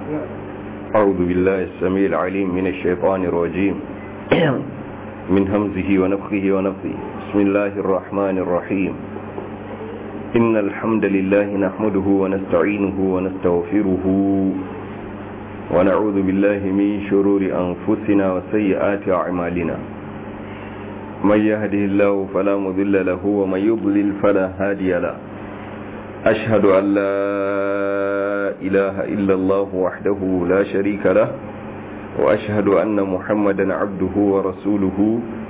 أعوذ بالله السميع العليم من الشيطان الرجيم من همزه ونفخه ونفثه بسم الله الرحمن الرحيم إن الحمد لله نحمده ونستعينه ونستغفره ونعوذ بالله من شرور أنفسنا وسيئات أعمالنا من يهده الله فلا مذل له ومن يضلل فلا هادي له أشهد أن لا إله إلا الله وحده لا شريك له وأشهد أن محمدا عبده ورسوله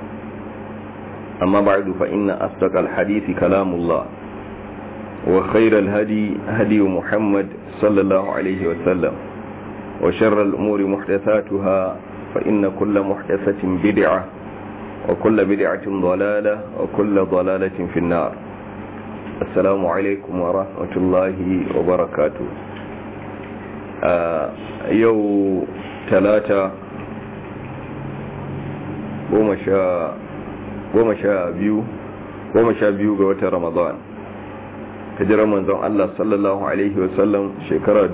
أما بعد فإن أصدق الحديث كلام الله وخير الهدي هدي محمد صلى الله عليه وسلم وشر الأمور محدثاتها فإن كل محدثة بدعة وكل بدعة ضلالة وكل ضلالة في النار السلام عليكم ورحمة الله وبركاته يو ثلاثة goma sha biyu goma sha biyu ga watan ramadan hijirar manzon Allah sallallahu Alaihi wasallam shekara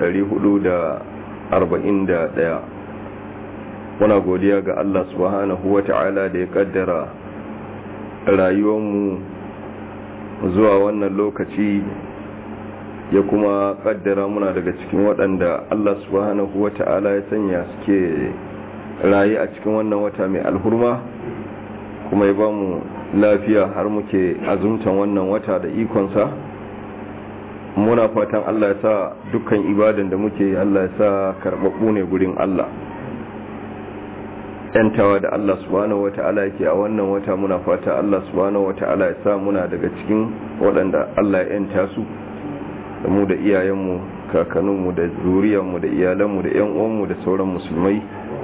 ɗaya. muna godiya ga Allah subhanahu wa ta'ala da ya kaddara rayuwanmu zuwa wannan lokaci ya kuma kaddara muna daga cikin waɗanda Allah subhanahu wa ta'ala ya sanya suke rayu a cikin wannan wata mai alhurma kuma ya ba mu lafiya har muke azumtan wannan wata da ikonsa muna fatan Allah ya sa dukkan ibadan da muke Allah ya sa karɓaɓɓu ne gurin Allah yantawa da Allah subhanahu wata'ala yake a wannan wata muna fata Allah subhanahu wata'ala ya sa muna daga cikin waɗanda Allah ya yanta su da mu da iyayenmu kakanninmu da zuriyarmu da iyalanmu da yan uwanmu da sauran musulmai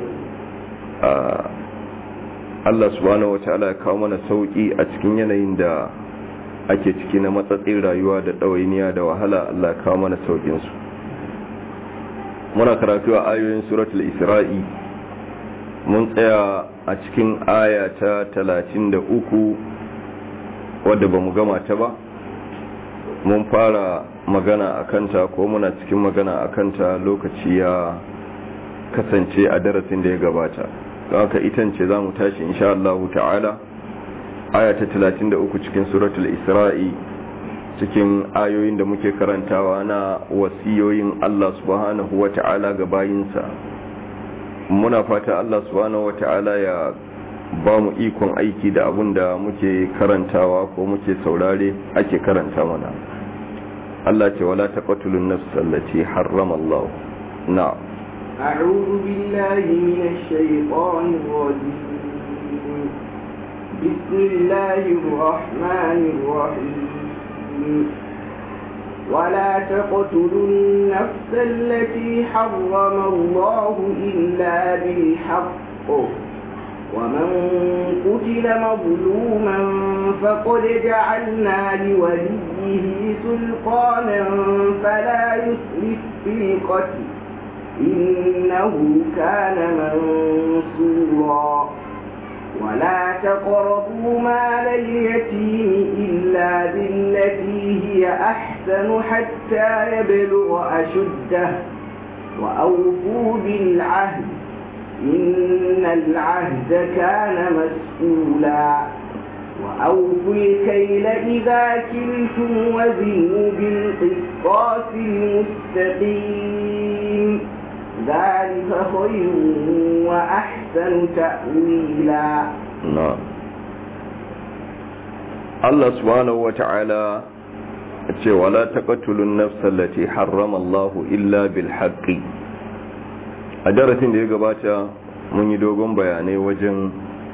Allah subhanahu wata'ala ya kawo mana sauki a cikin yanayin da ake ciki na matsatsin rayuwa da ɗawainiya da wahala Allah ya kawo mana saukinsu muna karatu a ayoyin suratul isra'i mun tsaya a cikin aya ta talatin da uku wadda ba mu gama ta ba mun fara magana a kanta ko muna cikin magana a kanta lokaci ya kasance a darasin da ya gabata don haka itance za mu tashi insha Allah ta'ala aya ta talatin da uku cikin suratul isra'i cikin ayoyin da muke karantawa na wasiyoyin Allah subhanahu wa ta'ala ga bayinsa muna fata Allah subhanahu wata'ala ya ba mu ikon aiki da abun da muke karantawa ko muke saurare ake karanta mana Allah ce wala taqtulun nafs allati harrama Allah na'am أعوذ بالله من الشيطان الرجيم بسم الله الرحمن الرحيم ولا تقتلوا النفس التي حرم الله إلا بالحق ومن قتل مظلوما فقد جعلنا لوليه سلطانا فلا يسرف في القتل إنه كان منصورا ولا تقربوا مال اليتيم إلا بالتي هي أحسن حتى يبلغ أشده وأوفوا بالعهد إن العهد كان مسؤولا وأوفوا الكيل إذا كلتم وزنوا بالقسطاس المستقيم ذلك خير وأحسن تأويلا نعم الله سبحانه وتعالى ce wala taqtulun nafsal lati harrama Allah illa bil haqqi a darasin da ya gabata mun yi dogon bayanai wajen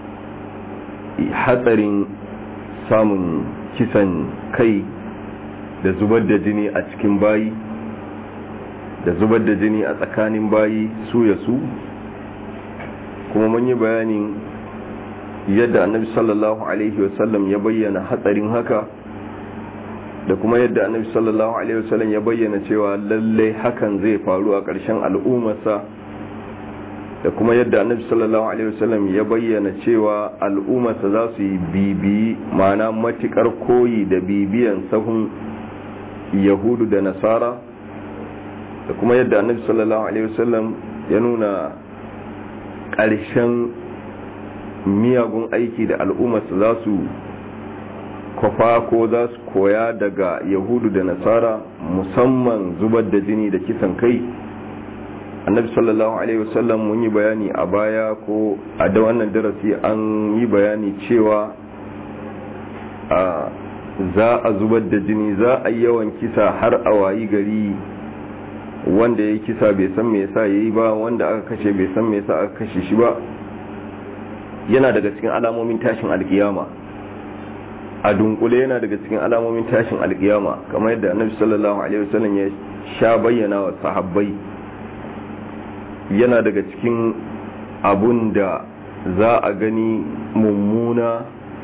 hatsarin samun kisan kai da zubar da jini a cikin bayi da zubar da jini a tsakanin bayi su ya su kuma mun yi bayanin yadda annabi sallallahu alaihi wasallam ya bayyana hatsarin haka da kuma yadda annabi sallallahu alaihi wasallam ya bayyana cewa lallai hakan zai faru a ƙarshen al'ummarsa da kuma yadda annabi sallallahu alaihi wasallam ya bayyana cewa al'ummarsa za su yi bibiyi ma'ana matukar koyi da bibiyan sahun yahudu da nasara da kuma yadda annabi sallallahu alaihi wasallam ya nuna ƙarshen miyagun aiki da al'ummarsa za su kwafa ko za su koya daga yahudu da nasara musamman zubar da jini da kisan kai annabi sallallahu alaihi wasallam mun yi bayani a baya ko a da wannan darasi an yi bayani cewa a za a zubar da jini za a yi yawan kisa har a wayi gari wanda ya kisa bai san me yasa yayi ba wanda aka kashe bai san me yasa aka kashe shi ba yana daga cikin alamomin tashin alkiyama a dunkule yana daga cikin alamomin tashin alkiyama kamar yadda annabi sallallahu alaihi wasallam ya sha bayyana wa sahabbai yana daga cikin abun da za a gani mummuna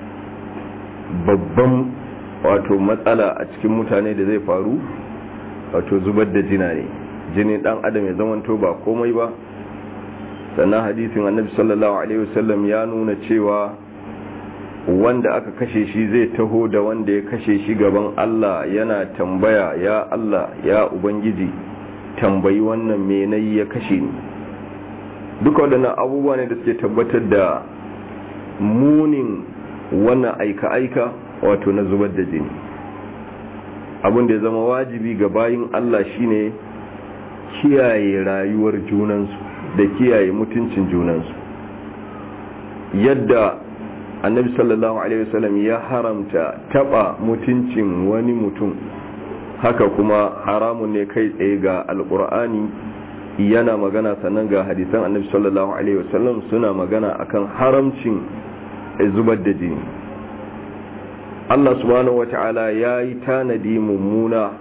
babban wato matsala a cikin mutane da zai faru wato zubar da jina ne jinin dan adam ya zamanto ba komai ba sannan hadisin annabi sallallahu alaihi wasallam ya nuna cewa wanda aka kashe shi zai taho da wanda ya kashe shi gaban Allah yana tambaya ya Allah ya ubangiji tambayi wannan me nayi ya kashe ni duka waɗannan abubuwa ne da suke tabbatar da munin wannan aika-aika wato na zubar da jini abin da ya zama wajibi ga bayin Allah shine kiyaye rayuwar junansu da kiyaye mutuncin junansu yadda annabi sallallahu alaihi wasallam ya haramta taba mutuncin wani mutum haka kuma haramun ne kai tsaye ga alkur'ani yana magana sannan ga hadisan annabi sallallahu alaihi wasallam suna magana akan haramcin zubar da jini Allah subhanahu wata'ala ya yi tanadi mummuna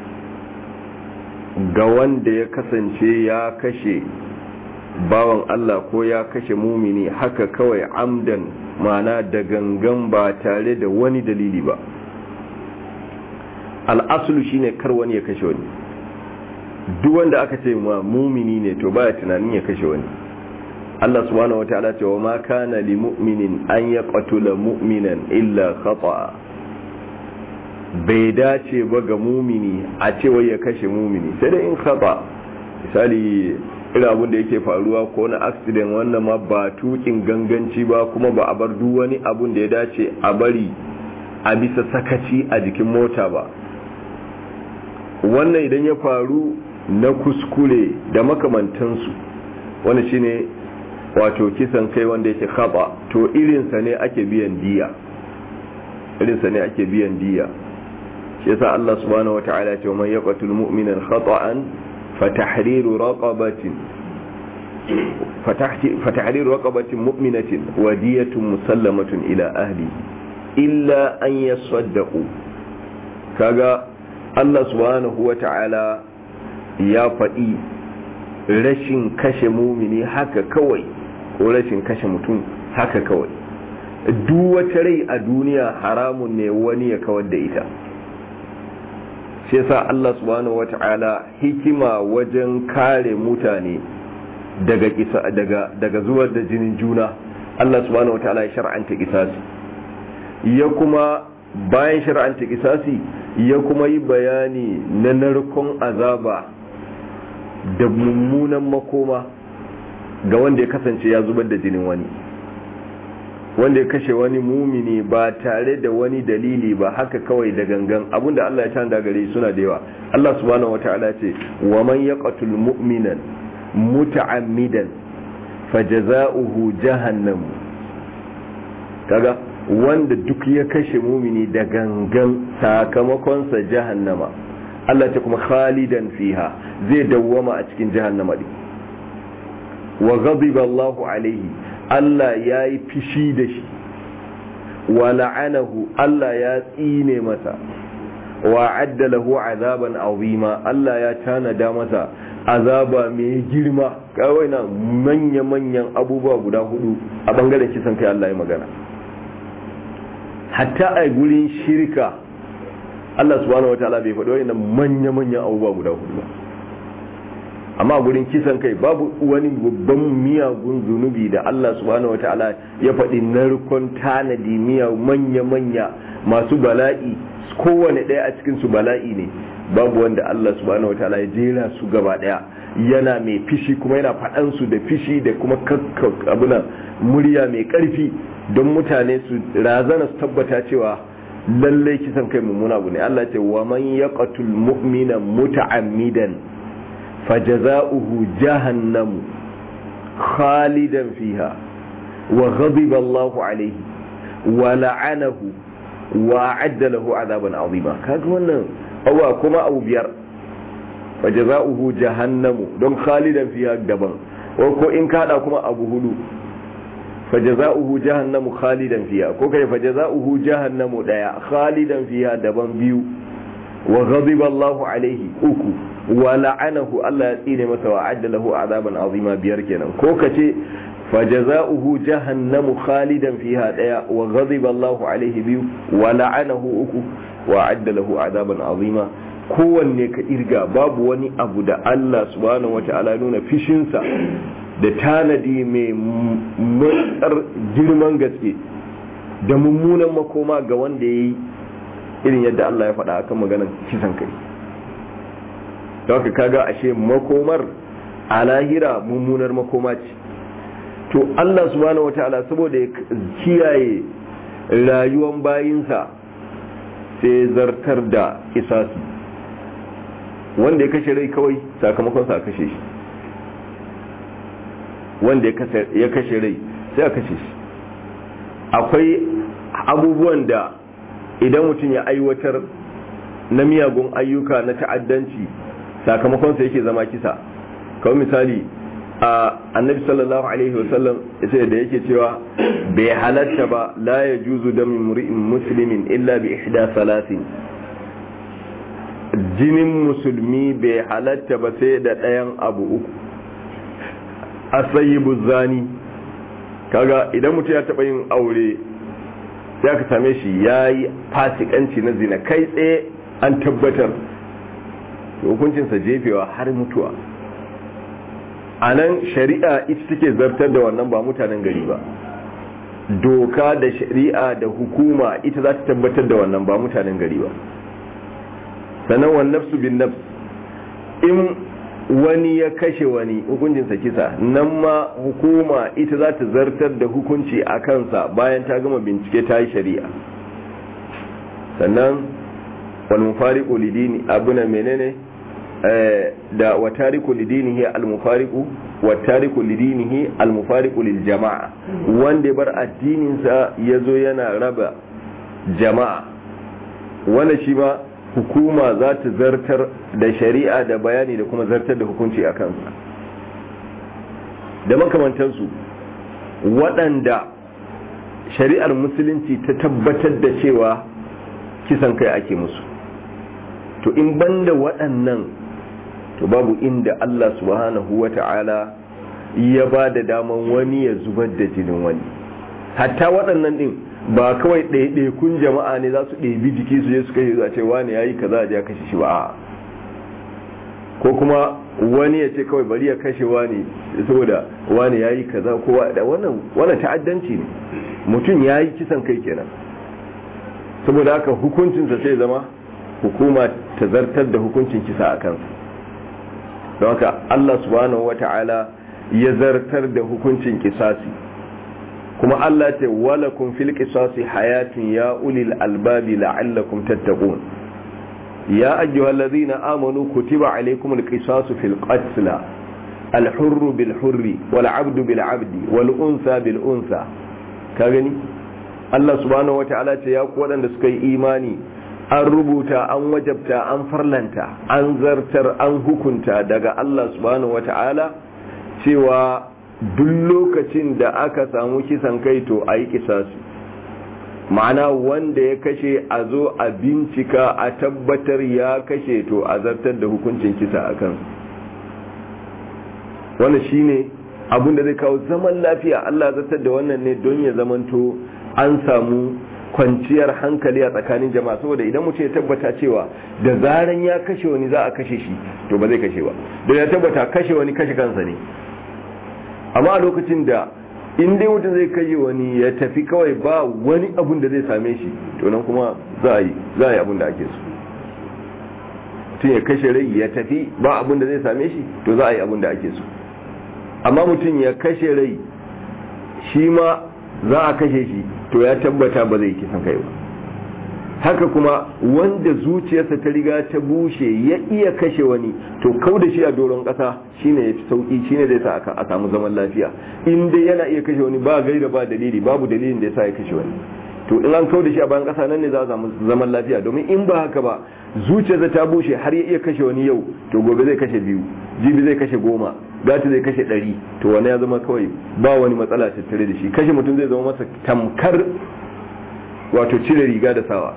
ga wanda ya kasance ya kashe bawan Allah ko ya kashe mumini haka kawai amdan mana da gangan ba tare da wani dalili ba al'asulu shine kar wani ya kashe wani duk wanda aka ce ma mumini ne to baya tunanin ya kashe wani Allah subhanahu wataala ce wa ma kana li mu'minin an yaqtula mu'minan illa khata'a bai dace ba ga mumini a ce wai ya kashe mumini sai dai in khata misali irin abin da yake faruwa ko na accident wannan ma ba tukin ganganci ba kuma ba a bar duk wani abun da ya dace a bari a bisa sakaci a jikin mota ba wannan idan ya faru na kuskure da makamantansu wani shine wato kisan kai wanda yake khaba to irinsa ne ake biyan diya irinsa ne ake biyan diya shi yasa Allah subhanahu wata'ala ce man yaqtul mu'minan khata'an fatahriru raqabatin fatahriru raqabatin mu'minatin wa diyatun musallamatun ila ahli illa an yasaddaqu kaga Allah subhanahu wata'ala ya faɗi rashin kashe mumini haka kawai ko rashin kashe mutum haka kawai duk wata rai a duniya haramun ne wani ya kawar da ita shi yasa Allah subhanahu wata'ala hikima wajen kare mutane daga kisa daga daga zuwar da jinin juna Allah subhanahu wata'ala ya shar'anta kisasi ya kuma bayan shar'anta kisasi ya kuma yi bayani na narkon azaba da mummunan makoma ga wanda ya kasance ya zubar da jinin wani wanda ya kashe wani mumini ba tare da wani dalili ba haka kawai da gangan abinda Allah ya tanda gare suna da yawa Allah subhanahu wataala ce wa man yaqtul mu'minan muta'ammidan fajaza'uhu jahannam kaga wanda duk ya kashe mumini da gangan sakamakon sa jahannama Allah ce kuma khalidan fiha zai dawwama a cikin jahannama din wa ghadiba Allahu alaihi Allah ya yi fishi da shi wa la'anahu Allah ya tsine masa wa addalahu azaban azima Allah ya tanada masa azaba mai girma kawai na manya-manyan abubuwa guda hudu a bangaren kisan kai Allah ya magana hatta a gurin shirka Allah subhanahu wataala bai faɗi wani manya-manyan abubuwa guda hudu ba amma gurin kisan kai babu wani babban miyagun zunubi da Allah subhanahu wataala ya faɗi narkon tanadi miya manya-manya masu bala'i kowane ɗaya a cikin su bala'i ne babu wanda Allah subhanahu wataala ya jera su gaba daya yana mai fishi kuma yana faɗan su da fishi da kuma abuna murya mai ƙarfi don mutane su razana su tabbata cewa lallai kisan kai mummuna abu ne Allah ce wa man yaqtul mu'mina muta'ammidan fajaza'uhu jahannamu khalidan fiha wa ghadiba Allahu alayhi wa la'anahu wa a'adda lahu 'adaban 'azima kaga wannan awa kuma abu biyar fajaza'uhu jahannamu don khalidan fiha daban ko in kada kuma abu hudu fajaza'uhu jahannamu khalidan fiha ko kai fajaza'uhu jahannamu daya khalidan fiha daban biyu wa ghadiba Allahu alaihi uku wa la'anahu Allah ya tsine masa wa adda lahu azaban azima biyar kenan ko kace fajaza'uhu jahannamu khalidan fiha daya wa ghadiba Allahu alaihi biyu wa la'anahu uku wa adda lahu azaban azima kowanne ka irga babu wani abu da Allah subhanahu wata'ala nuna fishinsa da tanadi mai matsar girman gaske da mummunan makoma ga wanda ya yi irin yadda Allah ya faɗa akan maganar kisan kai da haka kaga ashe makomar a lahira mummunar makoma ce to Allah subhanahu wata'ala saboda ya kiyaye rayuwan bayinsa sai zartar da isasi wanda ya kashe rai kawai sakamakon sa kashe shi wanda ya kashe rai sai a kashe shi akwai abubuwan da idan mutum ya aiwatar na miyagun ayyuka na ta'addanci sakamakon sa yake zama kisa kawai misali a annabi sallallahu alaihi wasallam yace da yake cewa bai halatta ba la ya juzu da muri'in muslimin illa bi ihda salatin jinin musulmi bai halatta ba sai da ɗayan abu uku asayibu zani kaga idan mutum ya taɓa yin aure ya ka same shi ya yi fasikanci na zina kai tsaye an tabbatar hukuncinsa jefewa har mutuwa a nan shari'a ita take zartar da wannan ba mutanen gari ba doka da shari'a da hukuma ita za ta tabbatar da wannan ba mutanen gari ba sannan wa nafsu bin nafs in wani ya kashe wani hukuncinsa kisa nan ma hukuma ita za ta zartar da hukunci a kansa bayan ta gama bincike ta yi shari'a sannan wal mufariqu lidini abuna menene da wa tariku lidinihi al mufariqu wa tariku lidinihi al mufariqu lil jama'a wanda bar addinin sa yazo yana raba jama'a wannan shi ma hukuma za ta zartar da shari'a da bayani da kuma zartar da hukunci a kansa da makamantansu waɗanda shari'ar musulunci ta tabbatar da cewa kisan kai ake musu to in banda waɗannan to babu inda Allah subhanahu wa ta'ala ya ba da daman wani ya zubar da jinin wani hatta waɗannan ɗin ba kawai ɗaiɗaikun jama'a ne za su ɗebi jiki su je su kashe zuwa ce wani ya yi kaza a ya kashe shi ba ko kuma wani ya ce kawai bari ya kashe wani saboda wani ya yi kaza ko wannan ta'addanci ne mutum ya yi kisan kai kenan saboda haka hukuncinsa sai zama hukuma ta zartar da hukuncin kisa a kansa don haka Allah subhanahu wata'ala ya zartar da hukuncin kisasi kuma Allah ce walakum fil qisasi hayatun ya ulil albabi la'allakum tattaqun ya ayyuhallazina amanu kutiba alaykumul qisasu fil qatl al hurru bil hurri wal abdu bil abdi wal unsa bil unsa ka gani Allah subhanahu wata'ala ce ya ku waɗanda suka yi imani an rubuta an wajabta an farlanta an zartar an hukunta daga Allah subhanahu wata'ala cewa duk lokacin da aka samu kisan kai to a yi kisasi ma'ana wanda ya kashe a zo a bincika a tabbatar ya kashe to a zartar da hukuncin kisa a kansu wannan shine abin da zai kawo zaman lafiya Allah zartar da wannan ne don ya zamanto an samu kwanciyar hankali a tsakanin jama'a saboda idan mutum ya tabbata cewa da zaran ya kashe wani za a kashe shi to ba zai kashe ba don ya tabbata kashe wani kashe kansa ne amma a lokacin da in dai mutum zai kashe wani ya tafi kawai ba wani abun da zai same shi to nan kuma za a yi za a yi abun da ake so mutum ya kashe rai ya tafi ba abin da zai same shi to za a yi abin da ake so amma mutum ya kashe rai shi ma za a kashe shi to ya tabbata ba zai kisan kai ba haka kuma wanda zuciyarsa ta riga ta bushe ya iya kashe wani to kau da shi a doron ƙasa shine ya fi sauƙi shine zai sa a samu zaman lafiya in dai yana iya kashe wani ba gaira ba dalili babu dalilin da ya sa ya kashe wani to in an kau da shi a bayan ƙasa nan ne za a samu zaman lafiya domin in ba haka ba zuciyarsa ta bushe har ya iya kashe wani yau to gobe zai kashe biyu jibi zai kashe goma gata zai kashe ɗari to wani ya zama kawai ba wani matsala tattare da shi kashe mutum zai zama masa tamkar wato cire riga da sawa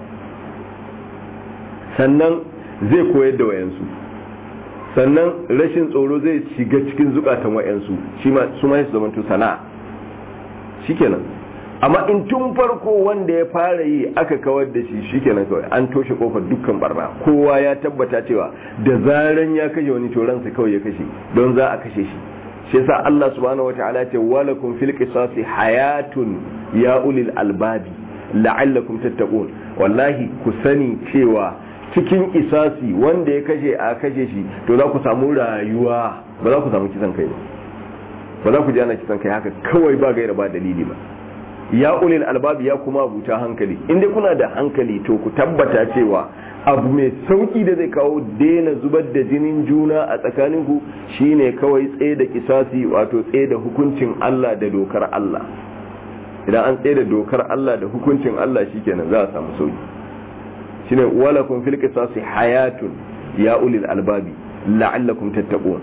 sannan zai koyar da wayansu sannan rashin tsoro zai shiga cikin zukatan wayansu shi ma su ma su zamanto sana'a shikenan amma in tun farko wanda ya fara yi aka kawar da shi shikenan kawai an toshe kofar dukkan barna kowa ya tabbata cewa da zaran ya kashe wani to ransa kawai ya kashe don za a kashe shi shi yasa Allah subhanahu wataala ya ce walakum fil qisasi hayatun ya ulil albabi la'allakum tattaqun wallahi ku sani cewa cikin isasi wanda ya kashe a kashe shi to za ku samu rayuwa ba za ku samu kisan kai ba ba za ku ji ana kisan kai haka kawai ba gaira ba dalili ba ya ulil albabi ya kuma buta hankali inda kuna da hankali to ku tabbata cewa abu mai sauki da zai kawo daina zubar da jinin juna a tsakaninku shine kawai tsaye da kisasi wato tsaye da hukuncin Allah da dokar Allah idan an tsaye da dokar Allah da hukuncin Allah shikenan za a samu sauki shine walakum fil qisasi hayatun ya ulil albabi la'allakum tattaqun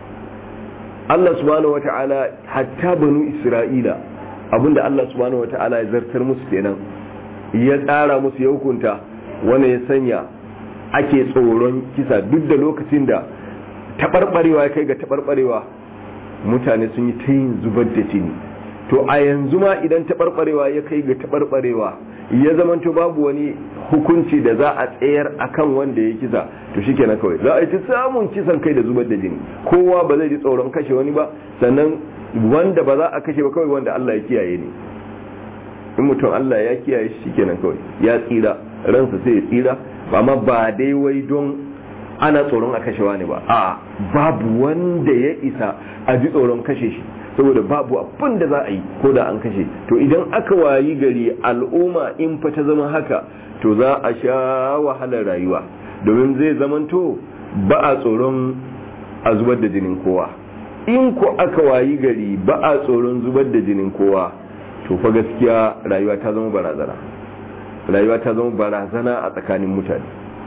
Allah subhanahu wata'ala hatta banu Isra'ila abinda Allah subhanahu wata'ala ya zartar musu kenan ya tsara musu ya hukunta wanda ya sanya ake tsoron kisa duk da lokacin da taɓarɓarewa ya kai ga taɓarɓarewa mutane sun yi ta yin zubar da jini to a yanzu ma idan taɓarɓarewa ya kai ga taɓarɓarewa ya zamanto babu wani hukunci da za a tsayar akan wanda ya kisa to shi kenan kawai za a yi samun kisan kai da zubar da jini kowa ba zai ji tsoron kashe wani ba sannan wanda ba za a kashe ba kawai wanda Allah ya kiyaye ne in mutum Allah ya kiyaye shi kenan kawai ya tsira ransa sai ya tsira amma ba dai wai don ana tsoron a kashe wani ba a babu wanda ya isa a ji tsoron kashe shi saboda babu abin da za a yi ko da an kashe to idan aka wayi gari al'umma in fa ta zama haka to za a sha wahalar rayuwa domin zai zamanto ba a tsoron a zubar da jinin kowa in ko aka wayi gari ba a tsoron zubar da jinin kowa to fa gaskiya rayuwa ta zama barazana rayuwa ta zama barazana a tsakanin mutane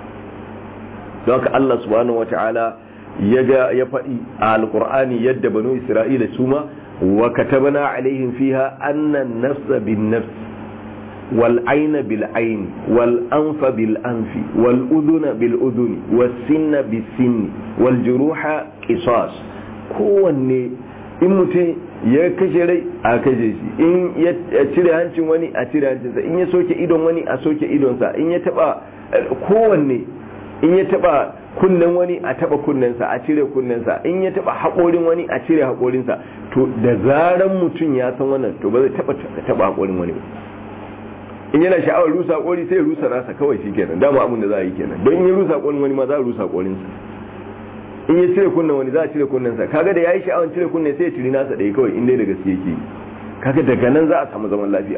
don haka Allah subhanahu wata'ala ya ga ya faɗi a alkur'ani yadda banu isra'ila su ma wa katabna alaihim fiha anna nafsa bin nafs wal ayna bil ayn wal anfa bil anfi wal udhuna bil udhuni was sinna bis sinni wal juruha qisas kowanne in mutum ya kashe rai a kashe shi in ya cire hancin wani a cire hancinsa in ya soke idon wani a soke idonsa in ya taba kowanne in ya taba kunnen wani a taba kunnensa a cire kunnensa in ya taba haƙorin wani a cire haƙorinsa to da zaran mutum ya san wannan to ba zai taba taba haƙorin wani in yana sha'awar rusa haƙori sai ya rusa nasa kawai shi kenan dama abin da za a yi kenan don in ya rusa haƙorin wani ma za a rusa haƙorinsa in ya cire kunnen wani za a cire kunnensa kaga da ya yi sha'awar cire kunne sai ya ciri nasa ɗaya kawai in dai da gaske yake kaga daga nan za a samu zaman lafiya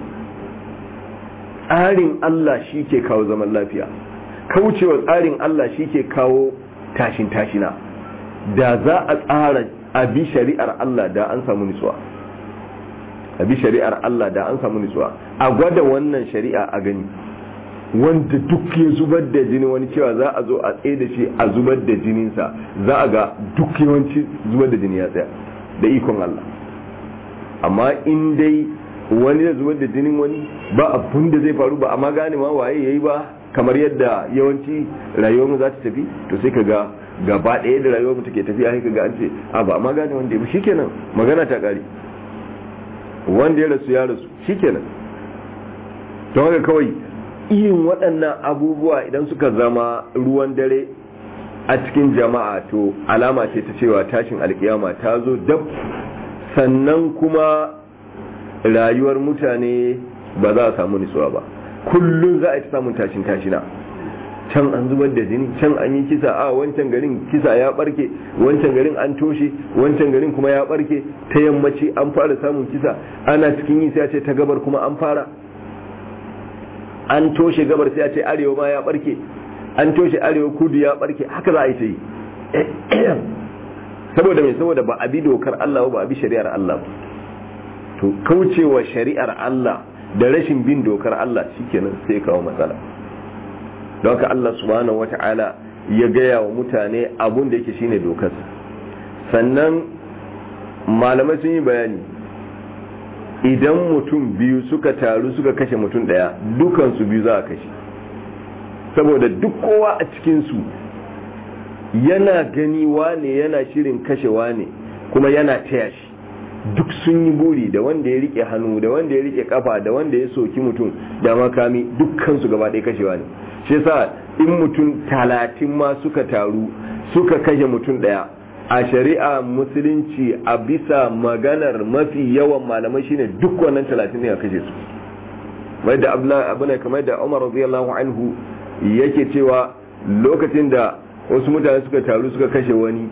tsarin Allah shi ke kawo zaman lafiya kaucewa tsarin Allah shi ke kawo tashin tashina da za a tsara a bi shari'ar Allah da an samu nutsuwa a bi shari'ar Allah da an samu nutsuwa a gwada wannan shari'a a gani wanda duk ya zubar da jini wani cewa za a zo a tsaye da shi a zubar da jininsa za a ga duk yawanci zubar da jini ya tsaya da ikon Allah amma in dai wani da zubar da jinin wani ba abun da zai faru ba amma gane ma waye yayi ba kamar yadda yawanci rayuwar mu za ta tafi to sai ka ga gaba ɗaya da rayuwar mu take tafiya sai ka ga an ce a ba amma gane wanda ya shikenan magana ta ƙare wanda ya rasu ya rasu shikenan don haka kawai irin waɗannan abubuwa idan suka zama ruwan dare a cikin jama'a to alama ce ta cewa tashin alkiyama ta zo dab sannan kuma rayuwar mutane ba za a samu nutsuwa ba kullum za a yi ta samun tashin tashina can an zubar da jini can an yi kisa a wancan garin kisa ya barke wancan garin an toshe wancan garin kuma ya barke ta yammaci an fara samun kisa ana cikin yi sai a ce ta gabar kuma an fara an toshe gabar sai a ce arewa ma ya barke an toshe arewa kudu ya barke haka za a yi ta yi saboda mai saboda ba a bi dokar Allah ba a bi shari'ar Allah to kaucewa shari'ar Allah da rashin bin dokar Allah shikenan sai kawo matsala don haka Allah subhanahu wata'ala ya gaya wa mutane abun da yake shine dokar sannan malamai sun yi bayani idan mutum biyu suka taru suka kashe mutum daya dukansu biyu za a kashe saboda duk kowa a cikinsu yana gani wane yana shirin kashe wane kuma yana taya shi duk sun yi buri da wanda ya rike hannu da wanda ya rike kafa da wanda ya soki mutum da makami dukkansu gaba ɗaya kashewa ne shi yasa in mutum talatin ma suka taru suka kashe mutum ɗaya a shari'a musulunci a bisa maganar mafi yawan malamai shine duk wannan talatin ne a kashe su mai da abu ne kamar da umar radiyallahu anhu yake cewa lokacin da wasu mutane suka taru suka kashe wani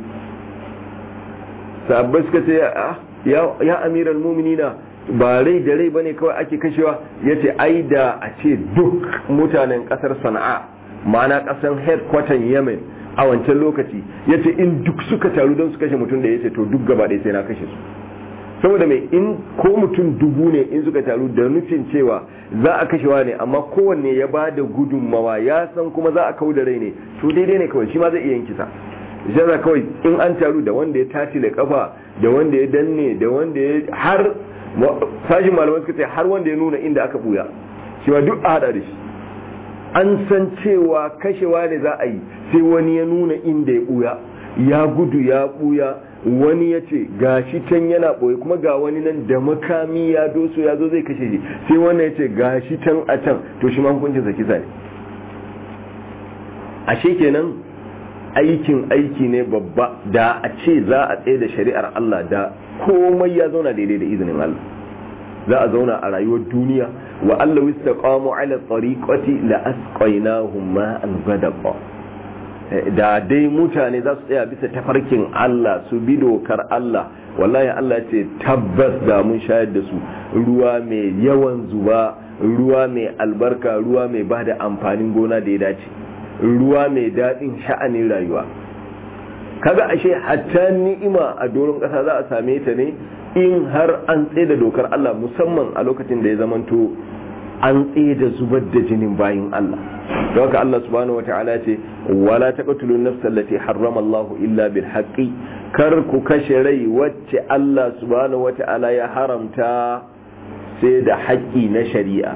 sabbai suka ce ya amiral muminina ba rai da rai bane kawai ake kashewa ya ce ai da a ce duk mutanen kasar sana'a ma'ana kasar headquarter yemen a wancan lokaci ya ce in duk suka taru don su kashe mutum da ya ce to duk gaba ɗaya sai na kashe su saboda mai in ko mutum dubu ne in suka taru da nufin cewa za a kashewa ne amma kowanne ya ba da gudunmawa ya san kuma za a kau da rai ne to daidai ne kawai shi ma zai iya yin kisa shi kawai in an taru da wanda ya tashi da kafa da wanda ya danne da wanda ya har sashin malamai suka ce har wanda ya nuna inda aka buya shi ma duk a hada da shi an san cewa kashewa ne za a yi sai wani ya nuna inda ya buya ya gudu ya buya wani ya ce ga shi can yana ɓoye kuma ga wani nan da makami ya doso ya zo zai kashe shi sai wannan ya ce ga shi can a can to shi ma hukuncinsa kisa ne ashe kenan aikin aiki ne babba da a ce za a tsaye da shari'ar Allah da komai ya zauna daidai da izinin Allah za a zauna a rayuwar duniya wa Allah wistaqamu ala tariqati la asqaynahum ma'an ghadaqa da dai mutane za su tsaya bisa tafarkin Allah su bi dokar Allah wallahi Allah ya ce tabbas da mun shayar da su ruwa mai yawan zuba ruwa mai albarka ruwa mai bada amfanin gona da ya dace ruwa mai daɗin sha'anin rayuwa kaga ashe hatta ni'ima a doron ƙasa za a same ta ne in har an tsaye da dokar Allah musamman a lokacin da ya zamanto an tsaye da zubar da jinin bayin Allah don haka Allah subhanahu wata'ala ce wala taqtulu nafsa allati harrama Allah illa bil haqqi kar ku kashe rai wacce Allah subhanahu wata'ala ya haramta sai da haƙƙi na shari'a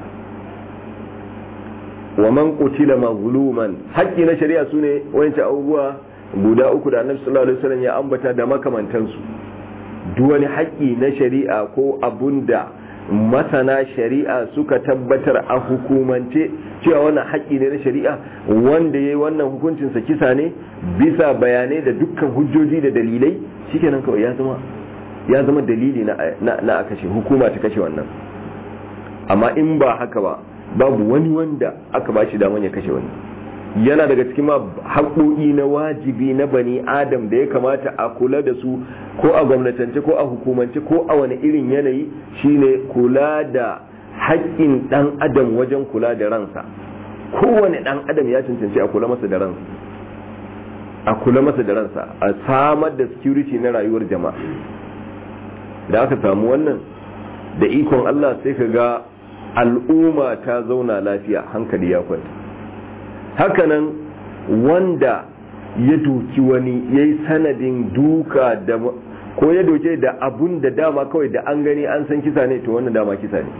wa man qutila mazluman haƙƙi na shari'a sune wayanci abubuwa guda uku da Annabi sallallahu alaihi wasallam ya ambata da makamantansu duk wani haƙƙi na shari'a ko abunda masana shari'a suka tabbatar a hukumance cewa wannan haƙƙi ne na shari'a wanda yayi wannan hukuncin sa kisa ne bisa bayanai da dukkan hujjoji da dalilai shikenan kawai ya zama ya zama dalili na na a kashe hukuma ta kashe wannan amma in ba haka ba babu wani wanda aka ba shi daman ya kashe wani yana daga cikin haƙoƙi na wajibi na bani adam da ya kamata a kula da su ko a gwamnatance ko a hukumance ko a wani irin yanayi shine kula da haƙƙin ɗan adam wajen kula da ransa kowane ɗan adam ya cancanci a kula masa da ransa a kula masa da ransa a samar da security na rayuwar jama'a da aka samu wannan da ikon Allah sai ka ga al'umma ta zauna lafiya hankali ya kwanta hakanan wanda ya doki wani ya yi sanadin duka da ko ya doke da abun da dama kawai da an gani an san kisa ne to wannan dama kisa ne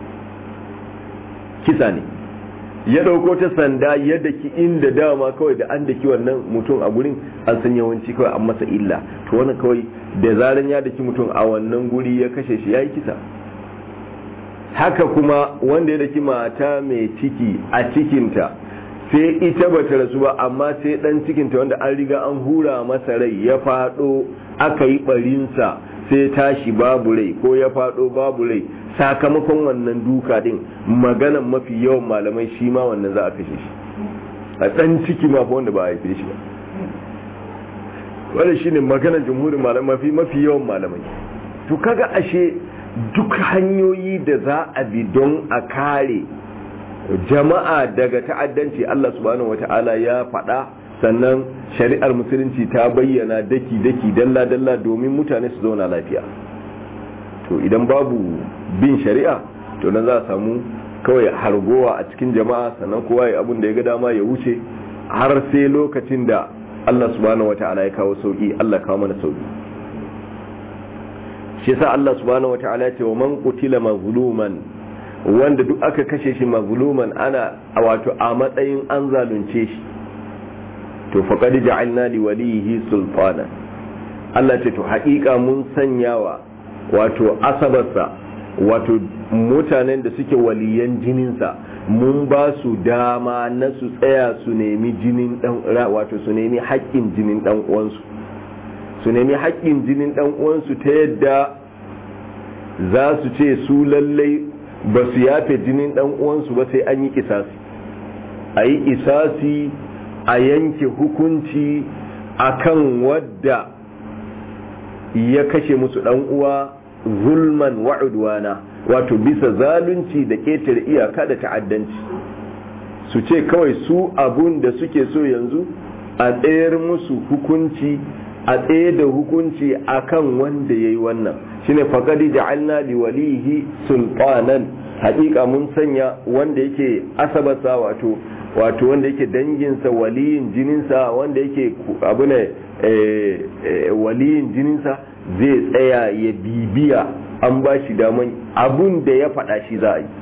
kisa ne ya dauko ta sanda ya daki inda dama kawai da an daki wannan mutum a gurin an san yawanci kawai an masa illa to wannan kawai da zaran ya daki mutum a wannan guri ya kashe shi ya yi kisa haka kuma wanda ya daki mata mai ciki a cikinta sai ita ba ta rasu ba amma sai dan cikinta wanda an riga an hura masa rai ya fado aka yi barinsa sai tashi babu rai ko ya fado babu rai sakamakon wannan duka din maganan mafi yawan malamai shi ma wannan za a kashe shi a dan ciki ma fa wanda ba a haife shi ba wannan shine maganar jumhurin malamai mafi mafi yawan malamai to kaga ashe duk hanyoyi da za a bi don a kare jama'a daga ta'addanci Allah subhanahu wata'ala ya faɗa sannan shari'ar musulunci ta bayyana daki-daki dalla-dalla domin mutane su zauna lafiya to idan babu bin shari'a to nan za a samu kawai hargowa a cikin jama'a sannan kowa ya abin da ya ga dama ya wuce har sai lokacin da Allah subhanahu wata'ala ya kawo sauki Allah kawo mana sauki shi yasa Allah subhanahu wata'ala ya ce wa man qutila mazluman wanda duk aka kashe shi mazluman ana wato a matsayin an zalunce shi to faqad ja'alna li walihi sultana Allah ce to haƙiƙa mun sanyawa wato asabarsa wato mutanen da suke waliyan jininsa mun ba su dama na su tsaya su nemi jinin dan wato su nemi haƙƙin jinin dan uwansu su nemi haƙƙin jinin dan uwansu ta yadda za su ce su lallai ba su yafe jinin dan uwansu ba sai an yi kisasi a yi kisasi a yanke hukunci akan wadda ya kashe musu dan uwa zulman wa'udwana wato bisa zalunci da ƙetare iyaka da ta'addanci su ce kawai su abun da suke so yanzu a tsayar musu hukunci a tsaye da hukunci akan wanda ya yi wannan shine faƙadi ja'alna li walihi sultanan haƙiƙa mun sanya wanda yake asabasa wato wato wanda yake danginsa waliyin jininsa wanda yake abu ne waliyin jininsa zai tsaya ya bibiya an ba shi daman abun da ya faɗa shi za a yi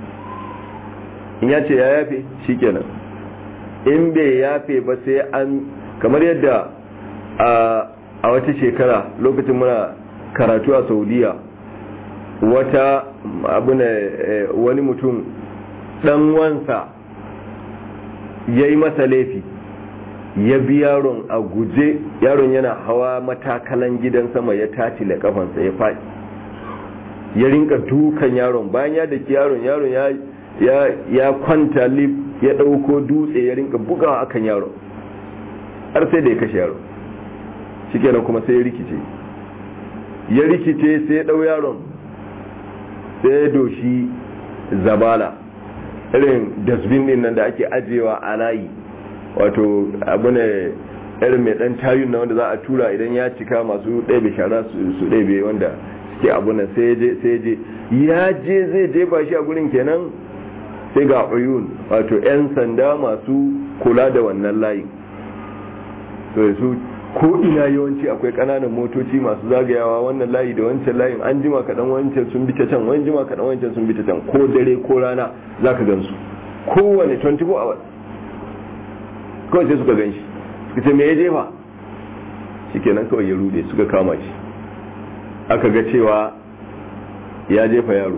in ya ce ya yafe shi kenan in bai yafe ba sai an kamar yadda a wata shekara lokacin muna karatu a saudiya wata abu ne wani mutum ɗan wansa ya yi masa laifi ya bi yaron a guje yaron yana hawa matakalan gidan sama ya tatile kafansa ya faɗi ya rinka dukan yaron bayan ya daki yaron yaron ya ya ya kwanta lif ya ɗauko dutse ya rinka bugawa akan yaron har sai da ya kashe yaron shikenan kuma sai ya rikice ya rikice sai ya ɗau yaron sai ya doshi zabala irin dasbin din nan da ake ajiyewa a layi wato abu ne irin mai dan tayun na wanda za a tura idan ya cika masu ɗebe shara su ɗebe wanda suke abu nan sai je ya je zai jefa shi a gurin kenan sai ga uyun wato 'yan sanda masu kula da wannan layin to su ko ina yawanci akwai kananan motoci masu zagayawa wannan layi da wancan layin an jima kaɗan wancan sun bi ta can wani jima kaɗan wancan sun bi ta can ko dare ko rana za ka gansu kowane 24 hours kawai sai suka gan shi suka ce me ya jefa shi kenan kawai ya rude suka kama shi aka ga cewa ya jefa yaro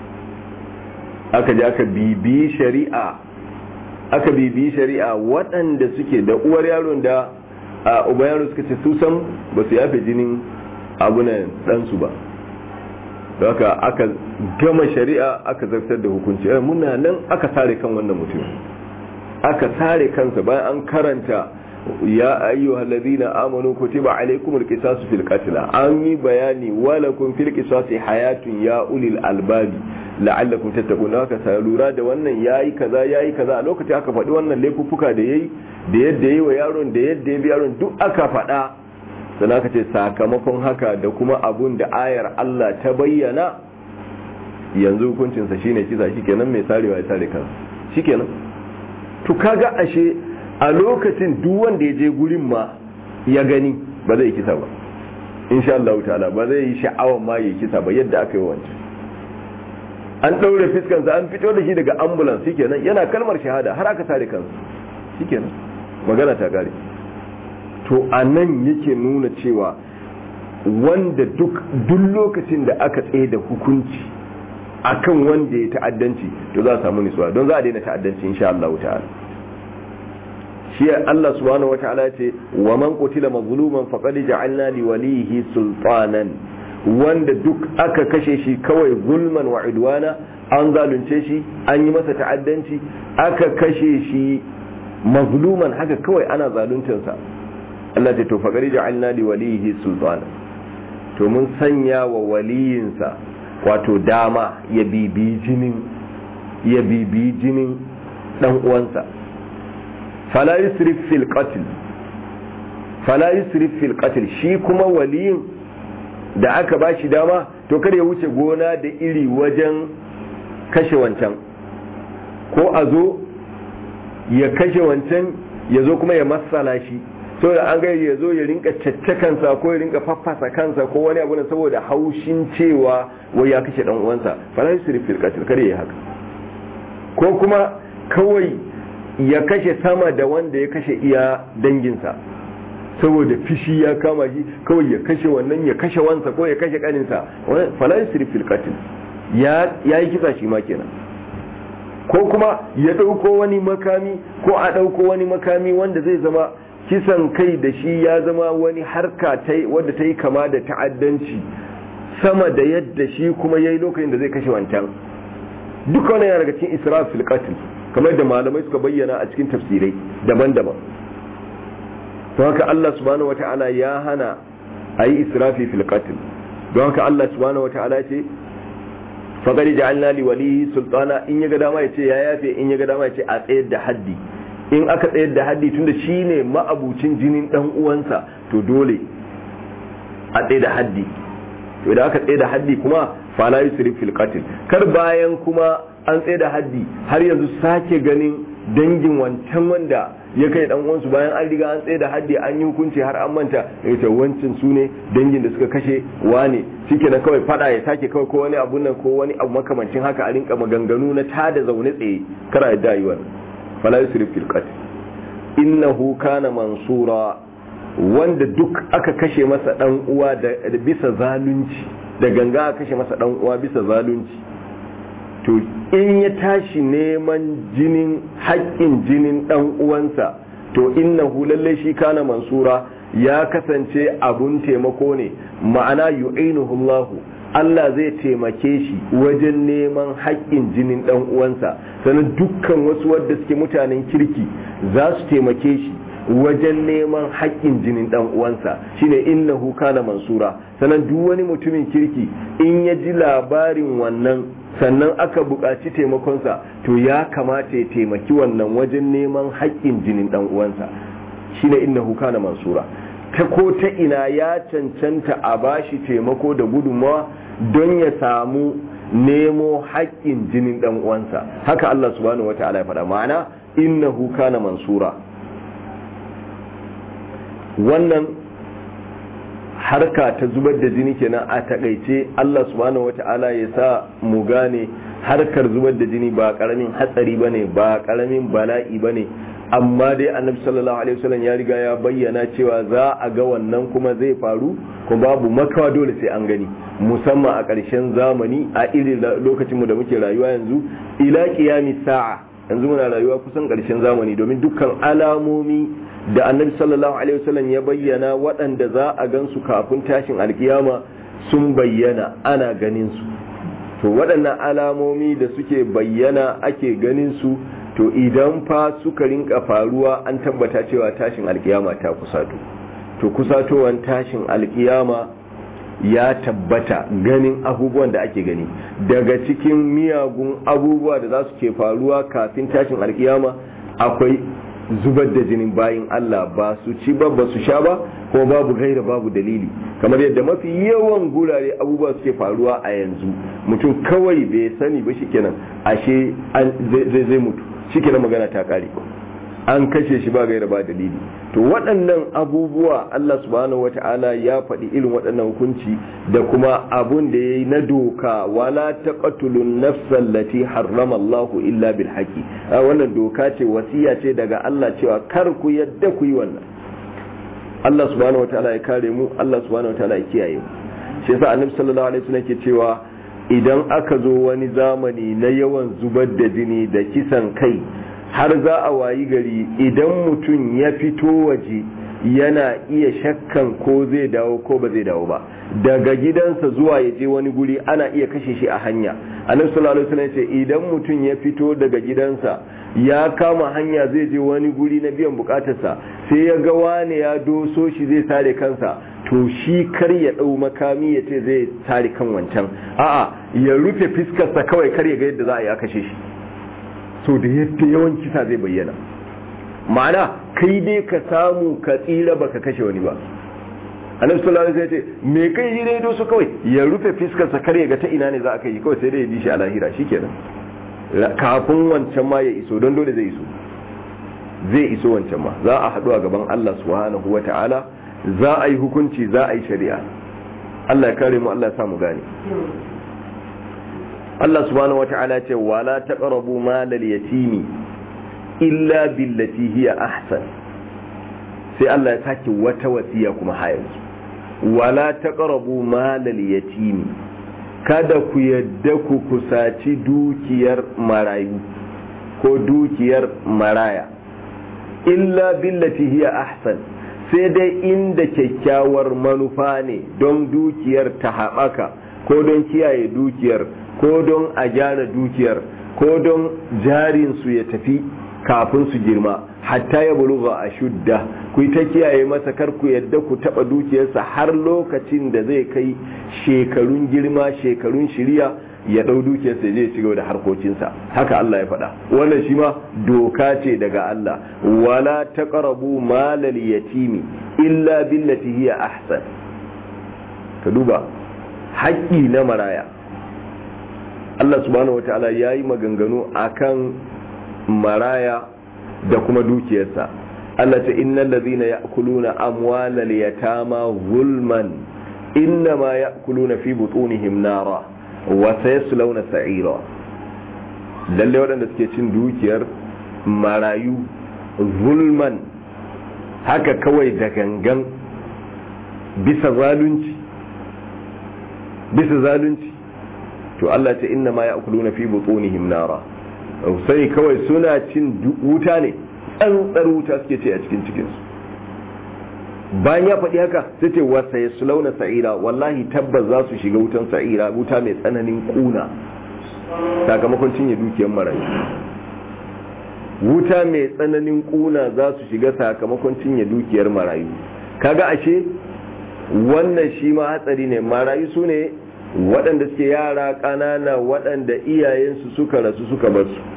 aka je aka bibi shari'a aka bibi shari'a waɗanda suke da uwar yaron da a uba yaro suka ce su san ba su yafe jinin abunan ɗansu ba haka aka gama shari'a aka zartar da hukunci muna nan aka sare kan wannan mutum aka sare kansa bayan an karanta ya ayyuhal ladina amanu kutiba alaykumul qisasu fil qatl an yi bayani walakum fil qisasi hayatun ya ulil albabi la'allakum tattaqun haka sai lura da wannan yayi kaza yayi kaza a lokacin aka faɗi wannan laifuffuka da yayi da yadda yayi wa yaron da yadda ya bi yaron duk aka faɗa sannan aka ce sakamakon haka da kuma abun da ayar Allah ta bayyana yanzu hukuncinsa shine kisa shikenan mai sarewa ya sare kansa shikenan to kaga ashe a lokacin duk wanda ya je gurin ma ya gani ba zai kisa ba insha Allah ta'ala ba zai yi sha'awan ma ya kisa ba yadda aka yi wancan an ɗaure fiskansa an fito da shi daga ambulance shikenan yana kalmar shahada har aka sare kansa shikenan magana ta kare to a nan yake nuna cewa wanda duk duk lokacin da aka tsaye da hukunci akan wanda ya ta'addanci to za a samu nisuwa don za a daina ta'addanci insha Allah ta'ala shi Allah subhanahu wata'ala ya ce wa man qutila mazluman faqad ja'alna li walihi sultanan wanda duk aka kashe shi kawai zulman wa idwana an zalunce shi an yi masa ta'addanci aka kashe shi mazluman haka kawai ana zaluncinsa Allah ce to faqari ja'alna li walihi sultana to mun sanya wa waliyinsa wato dama ya bibi jinin ya bibi jinin dan uwansa fala yusrif fil qatl fala yusrif fil qatl shi kuma waliyin da aka bashi dama to kada ya wuce gona da iri wajen kashe wancan ko a zo ya kashe wancan ya zo kuma ya matsala shi so da an gaya ya zo ya rinka caccakansa ko ya rinka faffasa kansa ko wani abu na saboda haushin cewa wai ya kashe dan uwansa fala yusrif fil qatl kare ya haka ko kuma kawai ya kashe sama da wanda ya kashe iya danginsa saboda fishi ya kama shi kawai ya kashe wannan ya kashe wansa ko ya kashe kaninsa fala yusrif fil qatl ya yi kisa shi ma kenan ko kuma ya ɗauko wani makami ko a ɗauko wani makami wanda zai zama kisan kai da shi ya zama wani harka wadda ta yi kama da ta'addanci sama da yadda shi kuma ya yi lokacin da zai kashe wancan duka wani yana daga cikin israf fil qatl kamar da malamai suka bayyana a cikin tafsirai daban-daban to haka Allah subhanahu wata'ala ya hana a yi israfi fil qatl don haka Allah subhanahu wata'ala ce faqad ja'alna li walihi sultana in yaga dama yace ya yafe in yaga dama yace a tsayar da haddi in aka tsayar da haddi tunda shine ma'abucin jinin dan uwansa to dole a tsayar da haddi to idan aka tsayar da haddi kuma fala yusrif fil qatl kar bayan kuma an tsayar da haddi har yanzu sake ganin dangin wancan wanda ya kai dan uwansu bayan an riga an tsaye da haddi an yi hukunci har an manta ya ce wancin su ne dangin da suka kashe wane shike na kawai fada ya sake kawai ko wani abun nan ko wani abu makamancin haka a rinka maganganu na tada zaune tsaye kara yadda yi wannan fala yusrif fil qatl innahu kana mansura wanda duk aka kashe masa dan uwa da bisa zalunci da ganga aka kashe masa dan uwa bisa zalunci to in ya tashi neman jinin haƙƙin jinin ɗan uwansa to innahu lallai shi kana mansura ya kasance abun taimako ne ma'ana yu'inuhu Allahu Allah zai taimake shi wajen neman haƙƙin jinin ɗan uwansa sannan dukkan wasu wadda suke mutanen kirki za su taimake shi wajen neman haƙƙin jinin ɗan uwansa shine innahu kana mansura sannan duk wani mutumin kirki in ya ji labarin wannan sannan aka buƙaci taimakonsa to ya kamata ya taimaki wannan wajen neman haƙƙin jinin ɗan uwansa shine innahu kana mansura ta ko ta ina ya cancanta a bashi taimako da gudunmawa don ya samu nemo haƙƙin jinin ɗan uwansa haka Allah subhanahu wata'ala ya faɗa ma'ana innahu kana mansura wannan harka ta zubar da jini kenan a takaice Allah subhanahu wata'ala ya sa mu gane harkar zubar da jini ba karamin hatsari bane ba karamin bala'i bane amma dai annabi sallallahu alaihi wasallam ya riga ya bayyana cewa za a ga wannan kuma zai faru kuma babu makawa dole sai an gani musamman a ƙarshen zamani a irin lokacin mu da muke rayuwa yanzu ila qiyami sa'a yanzu muna rayuwa kusan ƙarshen zamani domin dukkan alamomi da annabi sallallahu alaihi wasallam ya bayyana waɗanda za a gansu kafin tashin alkiyama sun bayyana ana ganin su to waɗannan alamomi da suke bayyana ake ganin su to idan fa suka rinka faruwa an tabbata cewa tashin alkiyama ta kusato to kusatowan tashin alkiyama ya tabbata ganin abubuwan da ake gani daga cikin miyagun abubuwa da za su ke faruwa kafin tashin alkiyama akwai zubar da jinin bayin Allah ba su ci ba ba su sha ba ko babu gaira babu dalili kamar yadda mafi yawan gurare abubuwa suke faruwa a yanzu mutum kawai bai sani ba shikenan ashe zai zai mutu shikenan magana ta kare an kashe shi ba gaira ba dalili to waɗannan abubuwa Allah subhanahu wata'ala ya faɗi irin waɗannan hukunci da kuma abun da ya yi na doka wala taqtulun nafsan lati harrama Allahu illa bil haqi wannan doka ce wasiya ce daga Allah cewa kar ku yadda ku yi wannan Allah subhanahu wata'ala ya kare mu Allah subhanahu wata'ala ya kiyaye mu shi yasa annabi sallallahu alaihi wasallam ke cewa idan aka zo wani zamani na yawan zubar da jini da kisan kai har za a wayi gari idan mutum ya fito waje yana iya shakkan ko zai dawo ko ba zai dawo ba daga gidansa zuwa ya je wani guri ana iya kashe shi a hanya annabi sallallahu alaihi wasallam ce idan mutum ya fito daga gidansa ya kama hanya zai je wani guri na biyan bukatarsa sai ya ga wani ya doso shi zai sare kansa to shi kar ya dau makami ya ce zai sare kan wancan a'a ya rufe fiskarsa kawai kar ya ga yadda za a yi a kashe shi so da yadda yawan kisa zai bayyana ma'ana kai dai ka samu ka tsira baka kashe wani ba annabi sallallahu alaihi wasallam ya ce me kai yi dai doso kawai ya rufe fiskarsa kar ya ga ta ina ne za a kai kawai sai dai ya bi shi a lahira shikenan kafin wancan ma ya iso don dole zai iso zai iso wancan ma za a haɗu a gaban Allah subhanahu wa ta'ala za a yi hukunci za a yi shari'a Allah ya kare mu Allah ya samu gane Allah subhanahu wa ta'ala ce wala taqrabu malal yatimi illa billati hiya ahsan sai Allah ya sake wata wasiya kuma hayar wala taqrabu malal yatimi kada ku yadda ku kusaci dukiyar marayu ko dukiyar maraya illa billati hiya ahsan sai dai inda kyakkyawar manufa ne don dukiyar ta haɓaka ko don kiyaye dukiyar ko don a gyara dukiyar ko don jarinsu ya tafi kafin su girma hatta ya buluga a shudda ku ta kiyaye masa kar ku yadda ku taba dukiyarsa har lokacin da zai kai shekarun girma shekarun shirya ya dau dukiyarsa zai ci gaba da harkokinsa haka Allah ya faɗa wannan shi ma doka ce daga Allah wala taqrabu malal yatimi illa billati hiya ahsan ka duba haƙƙi na maraya Allah subhanahu wataala yayi maganganu akan maraya da kuma dukiyarsa Allah ta innal ladhina ya'kuluna amwalal yatama zulman innama ya'kuluna fi butunihim nara wa sayaslawna sa'ira lalle waɗanda suke cin dukiyar marayu zulman haka kawai da gangan bisa zalunci bisa zalunci to Allah ta innama ya'kuluna fi butunihim nara sai kawai suna cin wuta ne tsantsar wuta suke ce a cikin cikinsu bayan ya faɗi haka sai ce wasa ya sulauna sa'ira wallahi tabbas za su shiga wutan sa'ira wuta mai tsananin kuna sakamakon cinye dukiyar marayu wuta mai tsananin kuna za su shiga sakamakon cinye dukiyar marayu kaga ashe wannan shi ma hatsari ne marayu su ne waɗanda suke yara ƙanana waɗanda iyayensu suka rasu suka bar su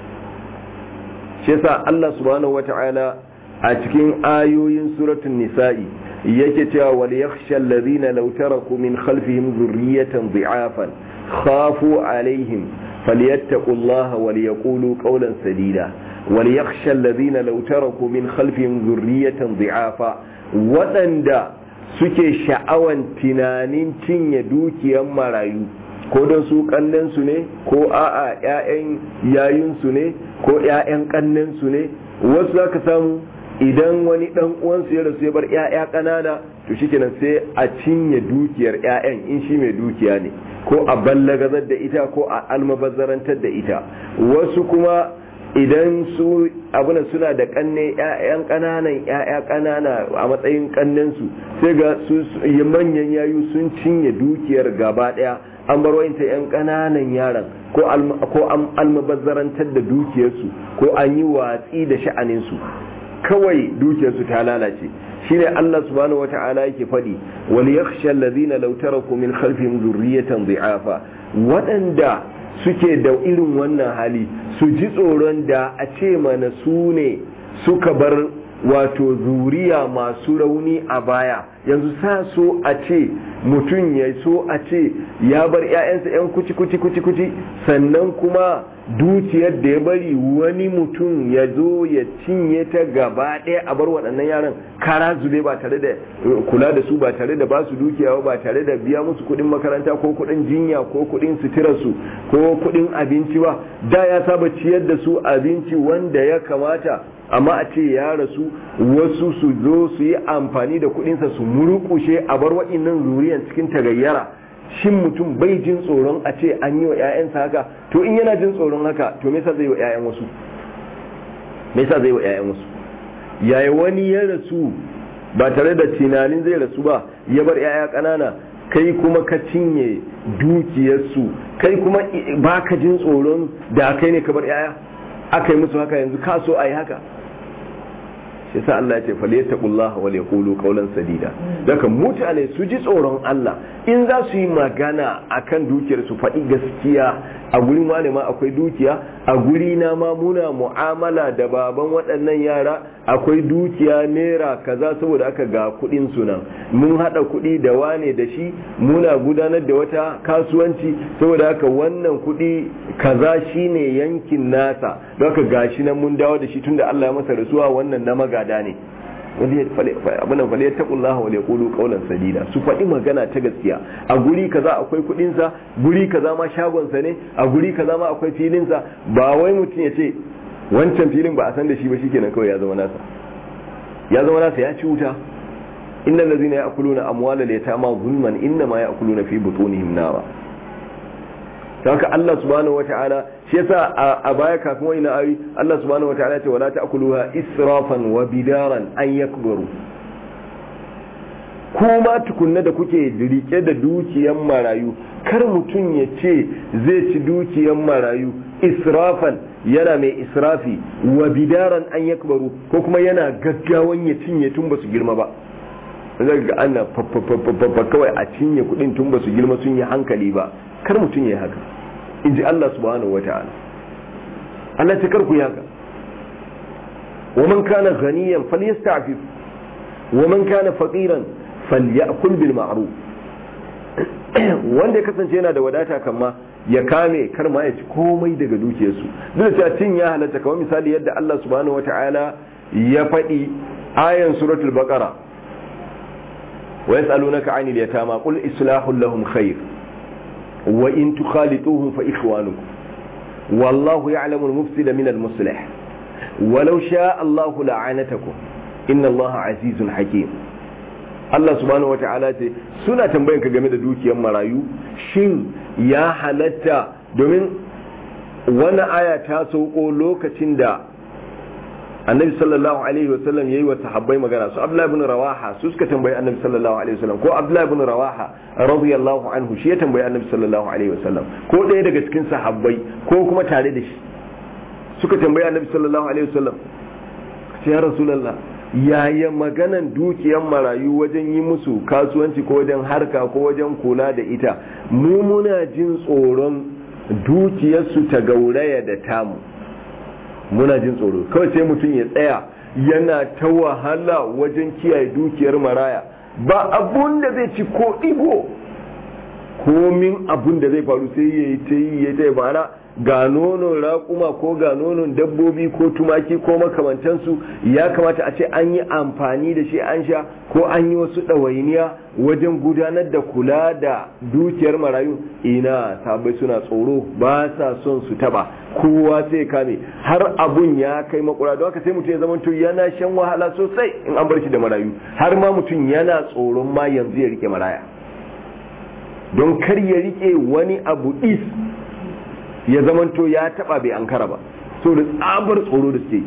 shi yasa Allah subhanahu wata'ala a cikin ayoyin suratul nisa'i yake cewa wal yakhsha alladhina law taraku min khalfihim dhurriyatan dhi'afan khafu alaihim falyattaqullaha wal yaqulu qawlan sadida wal yakhsha alladhina law taraku min khalfihim dhurriyatan dhi'afa waɗanda suke sha'awan tunanin cinye dukiyar marayu ko don su kannensu ne ko a'a 'ya'yan yayinsu ne ko 'ya'yan kannensu ne wasu za ka samu idan wani dan uwansu ya rasu ya bar 'ya'ya ƙanana to shikenan sai a cinye dukiyar 'ya'yan in shi mai dukiya ne ko a ballagazar da ita ko a almabazzarantar da ita wasu kuma idan su abuna suna da kanne ƴaƴan ƙananan ƴaƴa ƙanana a matsayin kannensu sai ga su manyan yayu sun cinye dukiyar gaba ɗaya an bar wayanta ƴan ƙananan yaran ko an almabazzarantar da dukiyarsu ko an yi watsi da sha'aninsu kawai dukiyarsu ta lalace shine Allah subhanahu wata'ala yake faɗi wal yakhsha alladhina law taraku min khalfihim dhurriyatan dhi'afa waɗanda suke da irin wannan hali su ji tsoron da a ce mana su ne suka bar wato zuriya masu rauni a baya yanzu sa so a ce mutum ya so a ce ya bar 'ya'yansa 'yan kuci kuci kuci kuci sannan kuma dukiyar da ya bari wani mutum ya zo ya cinye ta gaba ɗaya a bar waɗannan yaran kara zube ba tare da kula da su ba tare da ba su dukiya ba tare da biya musu kuɗin makaranta ko kuɗin jinya ko kuɗin suturarsu ko kuɗin abinci ba da ya saba ciyar da su abinci wanda ya kamata amma a ce ya rasu wasu su zo su yi amfani da kuɗinsa su murƙushe a bar wa'innan zuriyan cikin tagayyara shin mutum bai jin tsoron a ce an yi wa 'ya'yansa haka to in yana jin tsoron haka to me yasa zai wa 'ya'yan wasu me yasa zai wa 'ya'yan wasu yaya wani ya rasu ba tare da tunanin zai rasu ba ya bar 'ya'ya ƙanana kai kuma ka cinye dukiyarsu kai kuma ba ka jin tsoron da kai ne ka bar 'ya'ya aka yi musu haka yanzu ka so a yi haka shi sa Allah ya ce fal yattaqullaha wal yaqulu qawlan sadida daga mutane su ji tsoron Allah in za su yi magana akan dukiyar su faɗi gaskiya a gurin wane ma akwai dukiya a guri na ma muna mu'amala da baban waɗannan yara akwai dukiya naira kaza saboda aka ga kuɗin su nan mun haɗa kuɗi da wane da shi muna gudanar da wata kasuwanci saboda haka wannan kuɗi kaza shine yankin nasa don haka gashi nan mun dawo da shi tunda Allah ya masa rasuwa wannan na magada ne abinan fale ta kullaha wa yaqulu qawlan sadida su faɗi magana ta gaskiya a guri kaza akwai kuɗin sa guri kaza ma shagon sa ne a guri kaza ma akwai filin sa ba wai mutum ya ce wancan filin ba a san da shi ba shikenan kawai ya zama nasa ya zama nasa ya ci wuta innal ladzina ya'kuluna amwalal yatama zulman innama ya'kuluna fi butunihim nara haka Allah subhanahu wata'ala shi yasa a baya kafin wani ayi Allah subhanahu wata'ala ce wala ta'kuluha israfan wa bidaran an yakbaru kuma tukunna da kuke rike da dukiyan marayu kar mutum ya ce zai ci dukiyan marayu israfan yana mai israfi wa bidaran an yakbaru ko kuma yana gaggawan ya cinye tun ba su girma ba zai ga ana kawai a cinye kudin tun ba su girma sun yi hankali ba kar mutum ya haka in ji Allah subhanahu wata'ala Allah ta karku ya haka wa man kana ghaniyan falyasta'fif wa man kana faqiran falyakul bil ma'ruf wanda ya kasance yana da wadata kamma ya kame kar ma ya ci komai daga dukiyarsu duk da cin ya halatta kamar misali yadda Allah subhanahu wata'ala ya faɗi ayan suratul baqara wa yas'alunaka 'anil yatama qul islahul lahum khair وإن تخالطوهم فإخوانكم والله يعلم المفسد من المصلح ولو شاء الله لعنتكم إن الله عزيز حكيم Allah subhanahu wa ta'ala ce suna tambayan ka game da dukiyar marayu shin ya halatta domin wannan aya ta sauko lokacin da annabi sallallahu alaihi wasallam yayi wa sahabbai magana su abdullahi ibn rawaha su suka tambayi annabi sallallahu alaihi wasallam ko abdullahi ibn rawaha radiyallahu anhu shi ya tambayi annabi sallallahu alaihi wasallam ko ɗaya daga cikin sahabbai ko kuma tare da shi suka tambayi annabi sallallahu alaihi wasallam ya rasulullah yaya maganan dukiyar marayu wajen yi musu kasuwanci ko wajen harka ko wajen kula da ita mu muna jin tsoron dukiyarsu ta gauraya da tamu muna jin tsoro kawai sai mutum ya tsaya yana ta wahala wajen kiyaye dukiyar maraya ba abun da zai ci ko igo komin abun da zai faru sai ya yi ta yi ya ta ma'ana ga nonon raƙuma ko ga nonon dabbobi ko tumaki ko makamantansu ya kamata a ce an yi amfani da shi an sha ko an yi wasu ɗawainiya wajen gudanar da kula da dukiyar marayu ina sabai suna tsoro ba sa son su taba kowa sai kame har abun ya kai makura don haka sai mutum ya zama yana shan wahala sosai in an bar shi da marayu har ma mutum yana tsoron ma yanzu ya rike maraya don kar ya rike wani abu is ya zamanto ya taba bai ankara ba so da tsabar tsoro da suke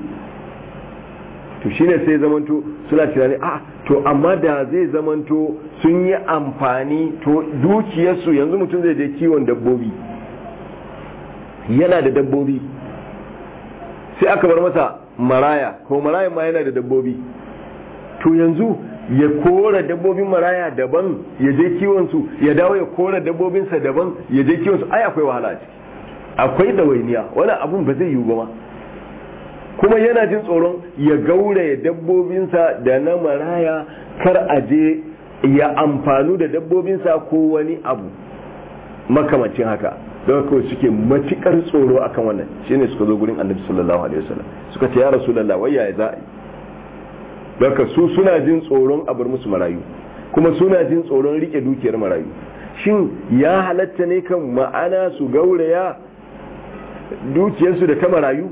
to shine sai zamanto suna tunani a to amma da zai zamanto sun yi amfani to dukiyarsu yanzu mutum zai je kiwon dabbobi yana da dabbobi sai aka bar masa maraya ko maraya ma yana da dabbobi to yanzu ya kora dabbobin maraya daban ya je kiwonsu ya dawo ya kora dabbobinsa daban ya je kiwonsu ai akwai wahala a ciki akwai ɗawainiya wani abun ba zai yiwu ba ma kuma yana jin tsoron ya gauraya dabbobinsa da na maraya kar a je ya amfanu da dabbobinsa ko wani abu makamacin haka don kawai suke matukar tsoro akan wannan shine suka zo gurin annabi sallallahu alaihi wasallam suka ce ya rasulullah wai yaya za a yi don su suna jin tsoron a bar musu marayu kuma suna jin tsoron rike dukiyar marayu shin ya halatta ne kan ma'ana su gauraya dukiyarsu da ta marayu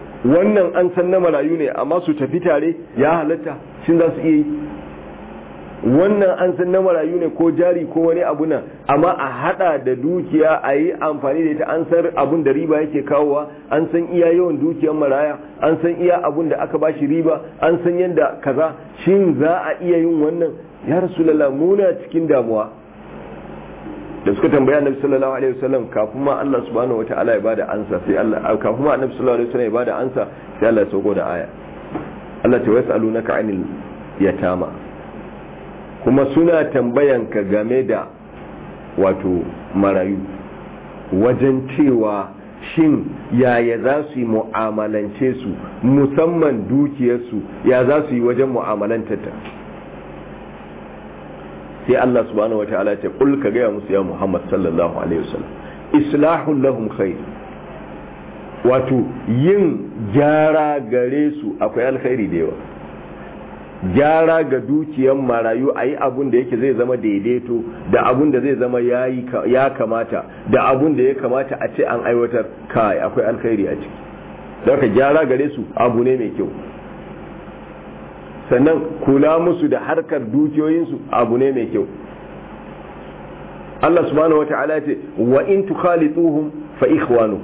wannan an san na marayu ne amma su tafi tare ya halatta shin za su iya yi wannan an san na marayu ne ko jari ko wani abu nan amma a hada da dukiya a yi amfani da ita an san abun da riba yake kawowa an san iya yawan dukiyar maraya an san iya abun da aka bashi riba an san yadda kaza shin za a iya yin wannan ya rasulullah muna cikin damuwa da suka tambaya annabi sallallahu alaihi wasallam kafin ma Allah subhanahu wataala ya bada ansa sai Allah kafin ma annabi sallallahu alaihi wasallam ya bada ansa sai Allah ya sauko da aya Allah ta wasalunaka anil yatama kuma suna tambayan ka game da wato marayu wajen cewa shin yaya za su yi mu'amalance su musamman dukiyarsu ya za su yi wajen mu'amalantata sai Allah subhanahu wataala ce kul ka gaya musu ya Muhammad sallallahu alaihi wasallam islahul lahum khair wato yin gyara gare su akwai alkhairi da yawa gyara ga dukiyar marayu a yi abun da yake zai zama daidaito da abun da zai zama ya kamata da abun da ya kamata a ce an aiwatar kai akwai alkhairi a ciki don ka gyara gare su abu ne mai kyau sannan kula musu da harkar dukiyoyinsu abu ne mai kyau Allah subhanahu wata'ala ce wa in tukhalituhum fa ikhwanukum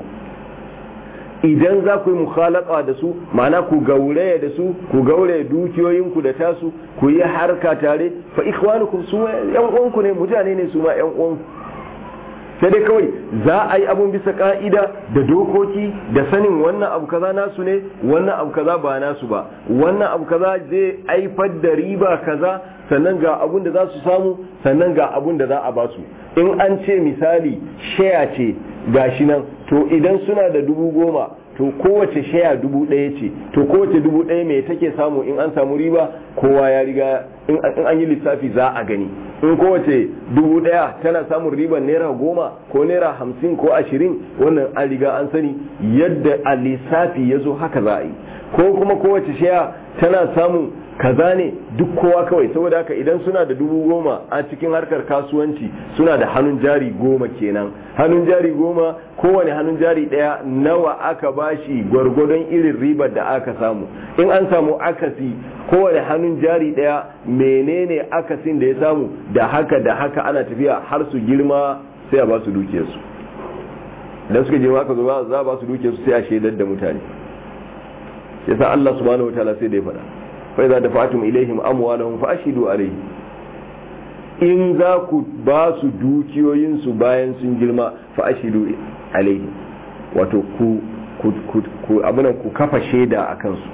idan za ku yi mukhalaka da su ma'ana ku gauraya da su ku gauraya dukiyoyinku da tasu ku yi harka tare fa ikhwanukum su yan uwanku ne mutane ne su ma yan uwanku sai dai kawai za a yi abun bisa ka'ida da dokoki da sanin wannan abu kaza nasu ne wannan abu kaza ba nasu ba wannan abu kaza zai haifar da riba kaza sannan ga abun da za su samu sannan ga abun da za a ba su in an ce misali shaya ce gashi nan to idan suna da dubu goma to kowace shaya dubu ɗaya ce to kowace dubu ɗaya mai take samu in an samu riba kowa ya riga in an yi lissafi za a gani in kowace dubu ɗaya tana samun riban naira goma ko naira hamsin ko ashirin wannan an riga an sani yadda a lissafi ya zo haka za a yi ko kuma kowace shaya tana samun kaza ne duk kowa kawai saboda haka idan suna da dubu goma a cikin harkar kasuwanci suna da hannun jari goma kenan hannun jari goma kowane hannun jari daya nawa aka bashi gwargwadon irin ribar da aka samu in an samu akasi kowane hannun jari daya menene akasin da ya samu da haka da haka ana tafiya har su girma sai a ba su dukiyarsu idan suka girma aka zo za a ba su dukiyarsu sai a shaidar da mutane yasa Allah subhanahu wataala sai da ya faɗa فإذا دفعتم إليهم أموالهم فأشهدوا عليه in za ku ba su dukiyoyinsu bayan sun girma fa ashidu alaihi wato ku ku abinan ku kafa shaida a kansu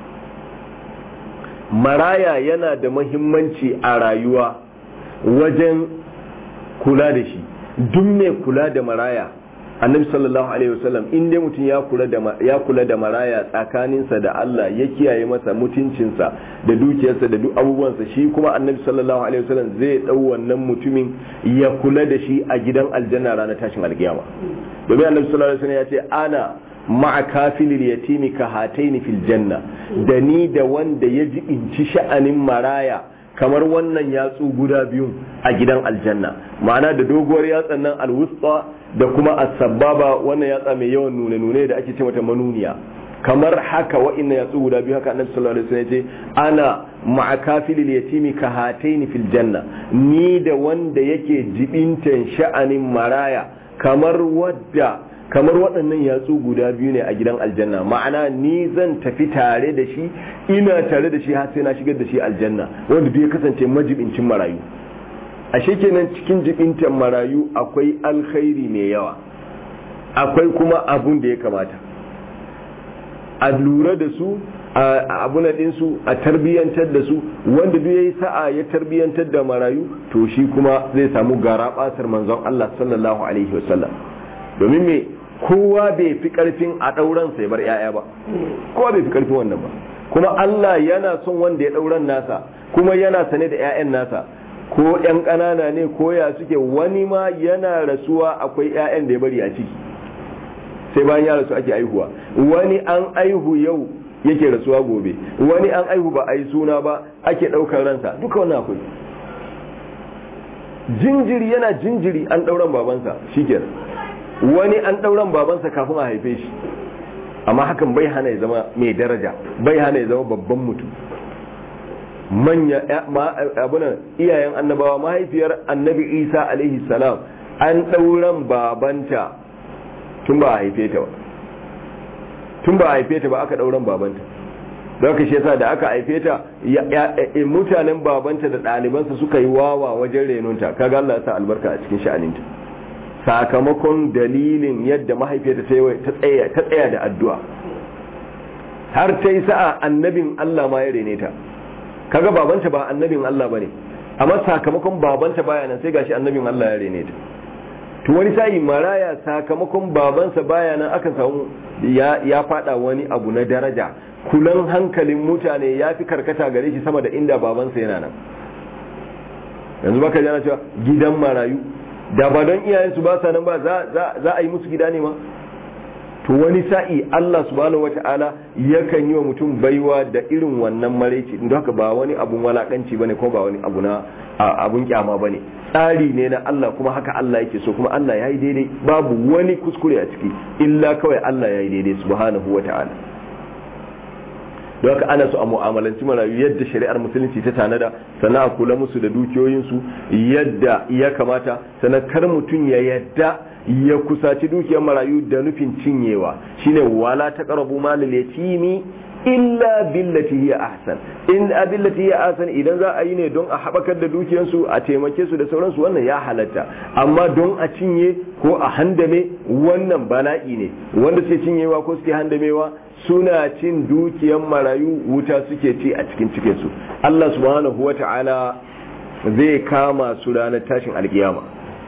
maraya yana da mahimmanci a rayuwa wajen kula da shi duk mai kula da maraya annabi sallallahu alaihi wasallam in dai mutum ya kula da ya kula da maraya tsakaninsa da Allah ya kiyaye masa mutuncinsa da dukiyarsa da duk abubuwansa shi kuma annabi sallallahu alaihi wasallam zai dau wannan mutumin ya kula da shi a gidan aljanna ranar tashin alkiyama domin annabi sallallahu alaihi wasallam ya ce ana ma'a kafilil yatimi ka hataini fil janna da ni da wanda ya jibinci sha'anin maraya kamar wannan yatsu guda biyu a gidan aljanna ma'ana da doguwar yatsan nan alwusta da kuma as-sababa wannan yatsa mai yawan nune nune da ake ce mata manuniya kamar haka wa'annan yatsu guda biyu haka annabi sallallahu alaihi wasallam ya ce ana ma'a kafilil yatimi ka hataini fil janna ni da wanda yake jibintan sha'anin maraya kamar wadda kamar waɗannan yatsu guda biyu ne a gidan aljanna ma'ana ni zan tafi tare da shi ina tare da shi har sai na shigar da shi aljanna wanda duk ya kasance majibincin marayu ashe kenan cikin jibintan marayu akwai alkhairi mai yawa akwai kuma abun da ya kamata a lura da su a abuna ɗinsu a tarbiyyantar da su wanda duk yayi sa'a ya tarbiyyantar da marayu to shi kuma zai samu gara basar manzon Allah sallallahu alaihi wasallam domin me kowa bai fi karfin a ɗauran sai bar 'ya'ya ba kowa bai fi karfin wannan ba kuma Allah yana son wanda ya ɗauran nasa kuma yana sane da 'ya'yan nasa ko 'yan ƙanana ne ko ya suke wani ma yana rasuwa akwai 'ya'yan da ya bari a ciki sai bayan ya rasu ake aihuwa wani an aihu yau yake rasuwa gobe wani an aihu ba a yi suna ba ake ɗaukar ransa duka wannan akwai jinjiri yana jinjiri an ɗauran babansa shikenan wani an ɗauran babansa kafin a haife shi amma hakan bai hana ya zama mai daraja bai hana ya zama babban mutum manya abunan iyayen annabawa mahaifiyar annabi isa alaihi salam an ɗauran babanta tun ba a haife ta ba tun ba a haife ta ba aka ɗauran babanta don ka shi yasa da aka haife ta mutanen babanta da ɗalibansa suka yi wawa wajen renonta kaga Allah ya sa albarka a cikin sha'aninta sakamakon dalilin yadda mahaifiyarta ta tsaya da addu'a har ta yi sa'a annabin Allah ma ya rene ta kaga babanta ba annabin Allah bane amma sakamakon babanta baya nan sai gashi annabin Allah ya rene ta to wani sa'i maraya sakamakon babansa baya nan aka samu ya ya fada wani abu na daraja kulan hankalin mutane ya fi karkata gare shi sama da inda babansa yana nan yanzu baka jana cewa gidan marayu da ba don iyayensu ba sa nan ba za a yi musu gida ne ma to wani sa'i Allah subhanahu wata'ala yakan yi wa mutum baiwa da irin wannan maraici don haka ba wani abun walakanci bane ko ba wani abu na abun kyama bane tsari ne na Allah kuma haka Allah yake so kuma Allah ya yi daidai babu wani kuskure a ciki illa kawai Allah ya yi daidai subhanahu wata'ala don haka ana so a mu'amalanci marayu yadda shari'ar musulunci ta tanada sannan a kula musu da dukiyoyinsu yadda ya kamata sannan kar mutum ya yadda ya kusaci dukiyar marayu da nufin cinyewa shine wala taqrabu malal yatimi illa billati hiya ahsan in billati hiya ahsan idan za a yi ne don a habakar da dukiyarsu a taimake su da sauransu wannan ya halatta amma don a cinye ko a handame wannan bala'i ne wanda suke cinyewa ko suke handamewa suna cin dukiyar marayu wuta suke ci a cikin cikinsu Allah subhanahu wata'ala zai kama su ranar tashin alkiyama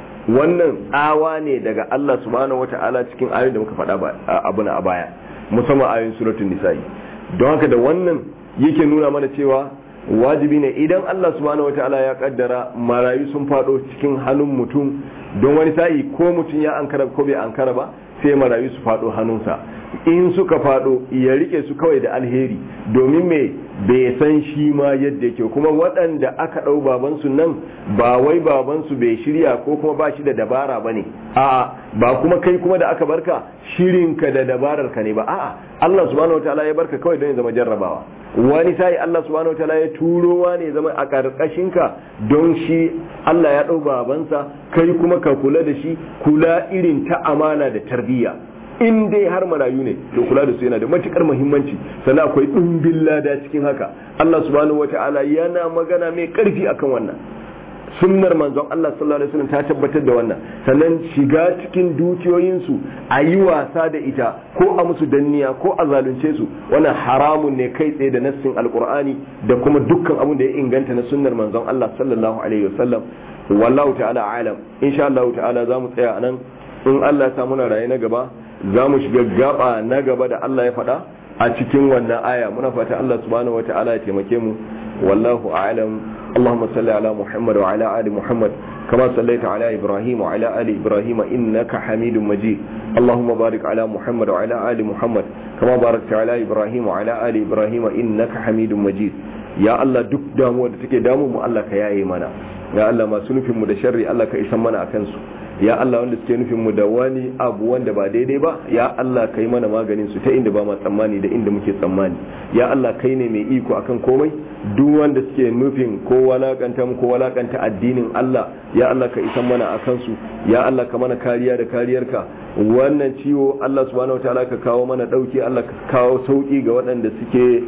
wannan tsawa ne daga Allah subhanahu wata'ala cikin ayoyin da muka faɗa abu na a baya musamman ayoyin suratul nisa'i don haka da wannan yake nuna mana cewa wajibi ne idan Allah subhanahu wata'ala ya kaddara marayu sun faɗo cikin hannun mutum don wani sa'i ko mutum ya ankara ko bai ankara ba sai marayu su faɗo hannunsa in suka faɗo ya rike su kawai da alheri domin me bai san shi ma yadda yake kuma waɗanda aka ɗau babansu nan ba wai babansu bai shirya ko kuma ba shi da dabara ba ne a'a ba kuma kai kuma da aka barka shirinka da dabarar ka ne ba a'a Allah subhanahu wataala ya barka kawai don ya zama jarrabawa wani sai Allah subhanahu wataala ya turowa ne zama a ƙarƙashin ka don shi Allah ya ɗau babansa kai kuma ka kula da shi kula irin ta amana da tarbiyya in dai har marayu ne to kula da su yana da matukar muhimmanci sannan akwai ɗumbin lada cikin haka Allah subhanahu wata'ala yana magana mai ƙarfi akan wannan sunnar manzon Allah sallallahu alaihi wasallam ta tabbatar da wannan sannan shiga cikin dukiyoyinsu a yi wasa da ita ko a musu danniya ko a zalunce su wannan haramun ne kai tsaye da nassin alqur'ani da kuma dukkan abin da ya inganta na sunnar manzon Allah sallallahu alaihi wasallam wallahu ta'ala alam insha Allah ta'ala za mu tsaya anan in Allah ya sa muna raye na gaba za mu shiga gaba na gaba da Allah ya faɗa a cikin wannan aya muna fata Allah subhanahu wata'ala ya taimake mu wallahu a'lam اللهم صل على محمد وعلى آل محمد كما صليت على إبراهيم وعلى آل إبراهيم إنك حميد مجيد اللهم بارك على محمد وعلى آل محمد كما باركت على إبراهيم وعلى آل إبراهيم إنك حميد مجيد ya Allah duk damuwa da take damu mu Allah ka yaye mana ya Allah masu nufin mu da sharri Allah ka isan mana akan su ya Allah wanda suke nufin mu da wani abu wanda ba daidai ba ya Allah ka yi mana maganin su ta inda ba ma tsammani da inda muke tsammani ya Allah kai ne mai iko akan komai duk wanda suke nufin ko walakanta mu ko walakanta addinin Allah ya Allah ka isan mana akan su ya Allah ka mana kariya da kariyarka wannan ciwo Allah subhanahu wataala ka kawo mana dauki Allah ka kawo sauki ga waɗanda suke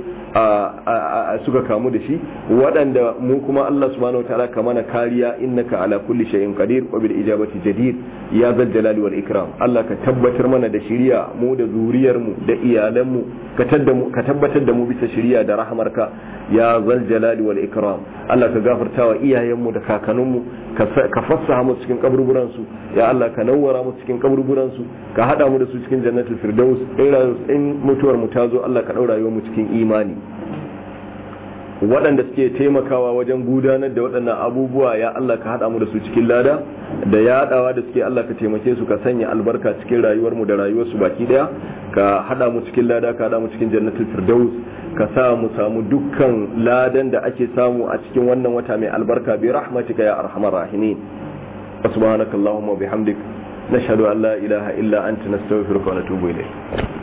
suka kamu da shi waɗanda mu kuma Allah subhanahu wataala ka mana kariya innaka ala kulli shay'in qadir wa bil ijabati jadir ya zal jalali wal ikram Allah ka tabbatar mana da shiriya mu da zuriyar mu da iyalan mu ka ka tabbatar da mu bisa shiriya da rahmarka ya zal jalali wal ikram Allah ka gafarta wa iyayen mu da kakannin mu ka fassaha mu cikin kaburburan su ya Allah ka nawwara mu cikin kaburburan su ka hada mu da su cikin jannatul firdaus in mutuwar mu ta zo Allah ka daura mu cikin imani waɗanda suke taimakawa wajen gudanar da waɗannan abubuwa ya Allah ka haɗa mu da su cikin lada da yaɗawa da suke Allah ka taimake su ka sanya albarka cikin rayuwar mu da rayuwar su baki ɗaya ka haɗa mu cikin lada ka haɗa mu cikin jannatul firdaus ka sa mu samu dukkan ladan da ake samu a cikin wannan wata mai albarka bi rahmatika ya arhamar rahimin subhanakallahumma wa bihamdik nashhadu an la ilaha illa anta nastaghfiruka wa natubu ilayk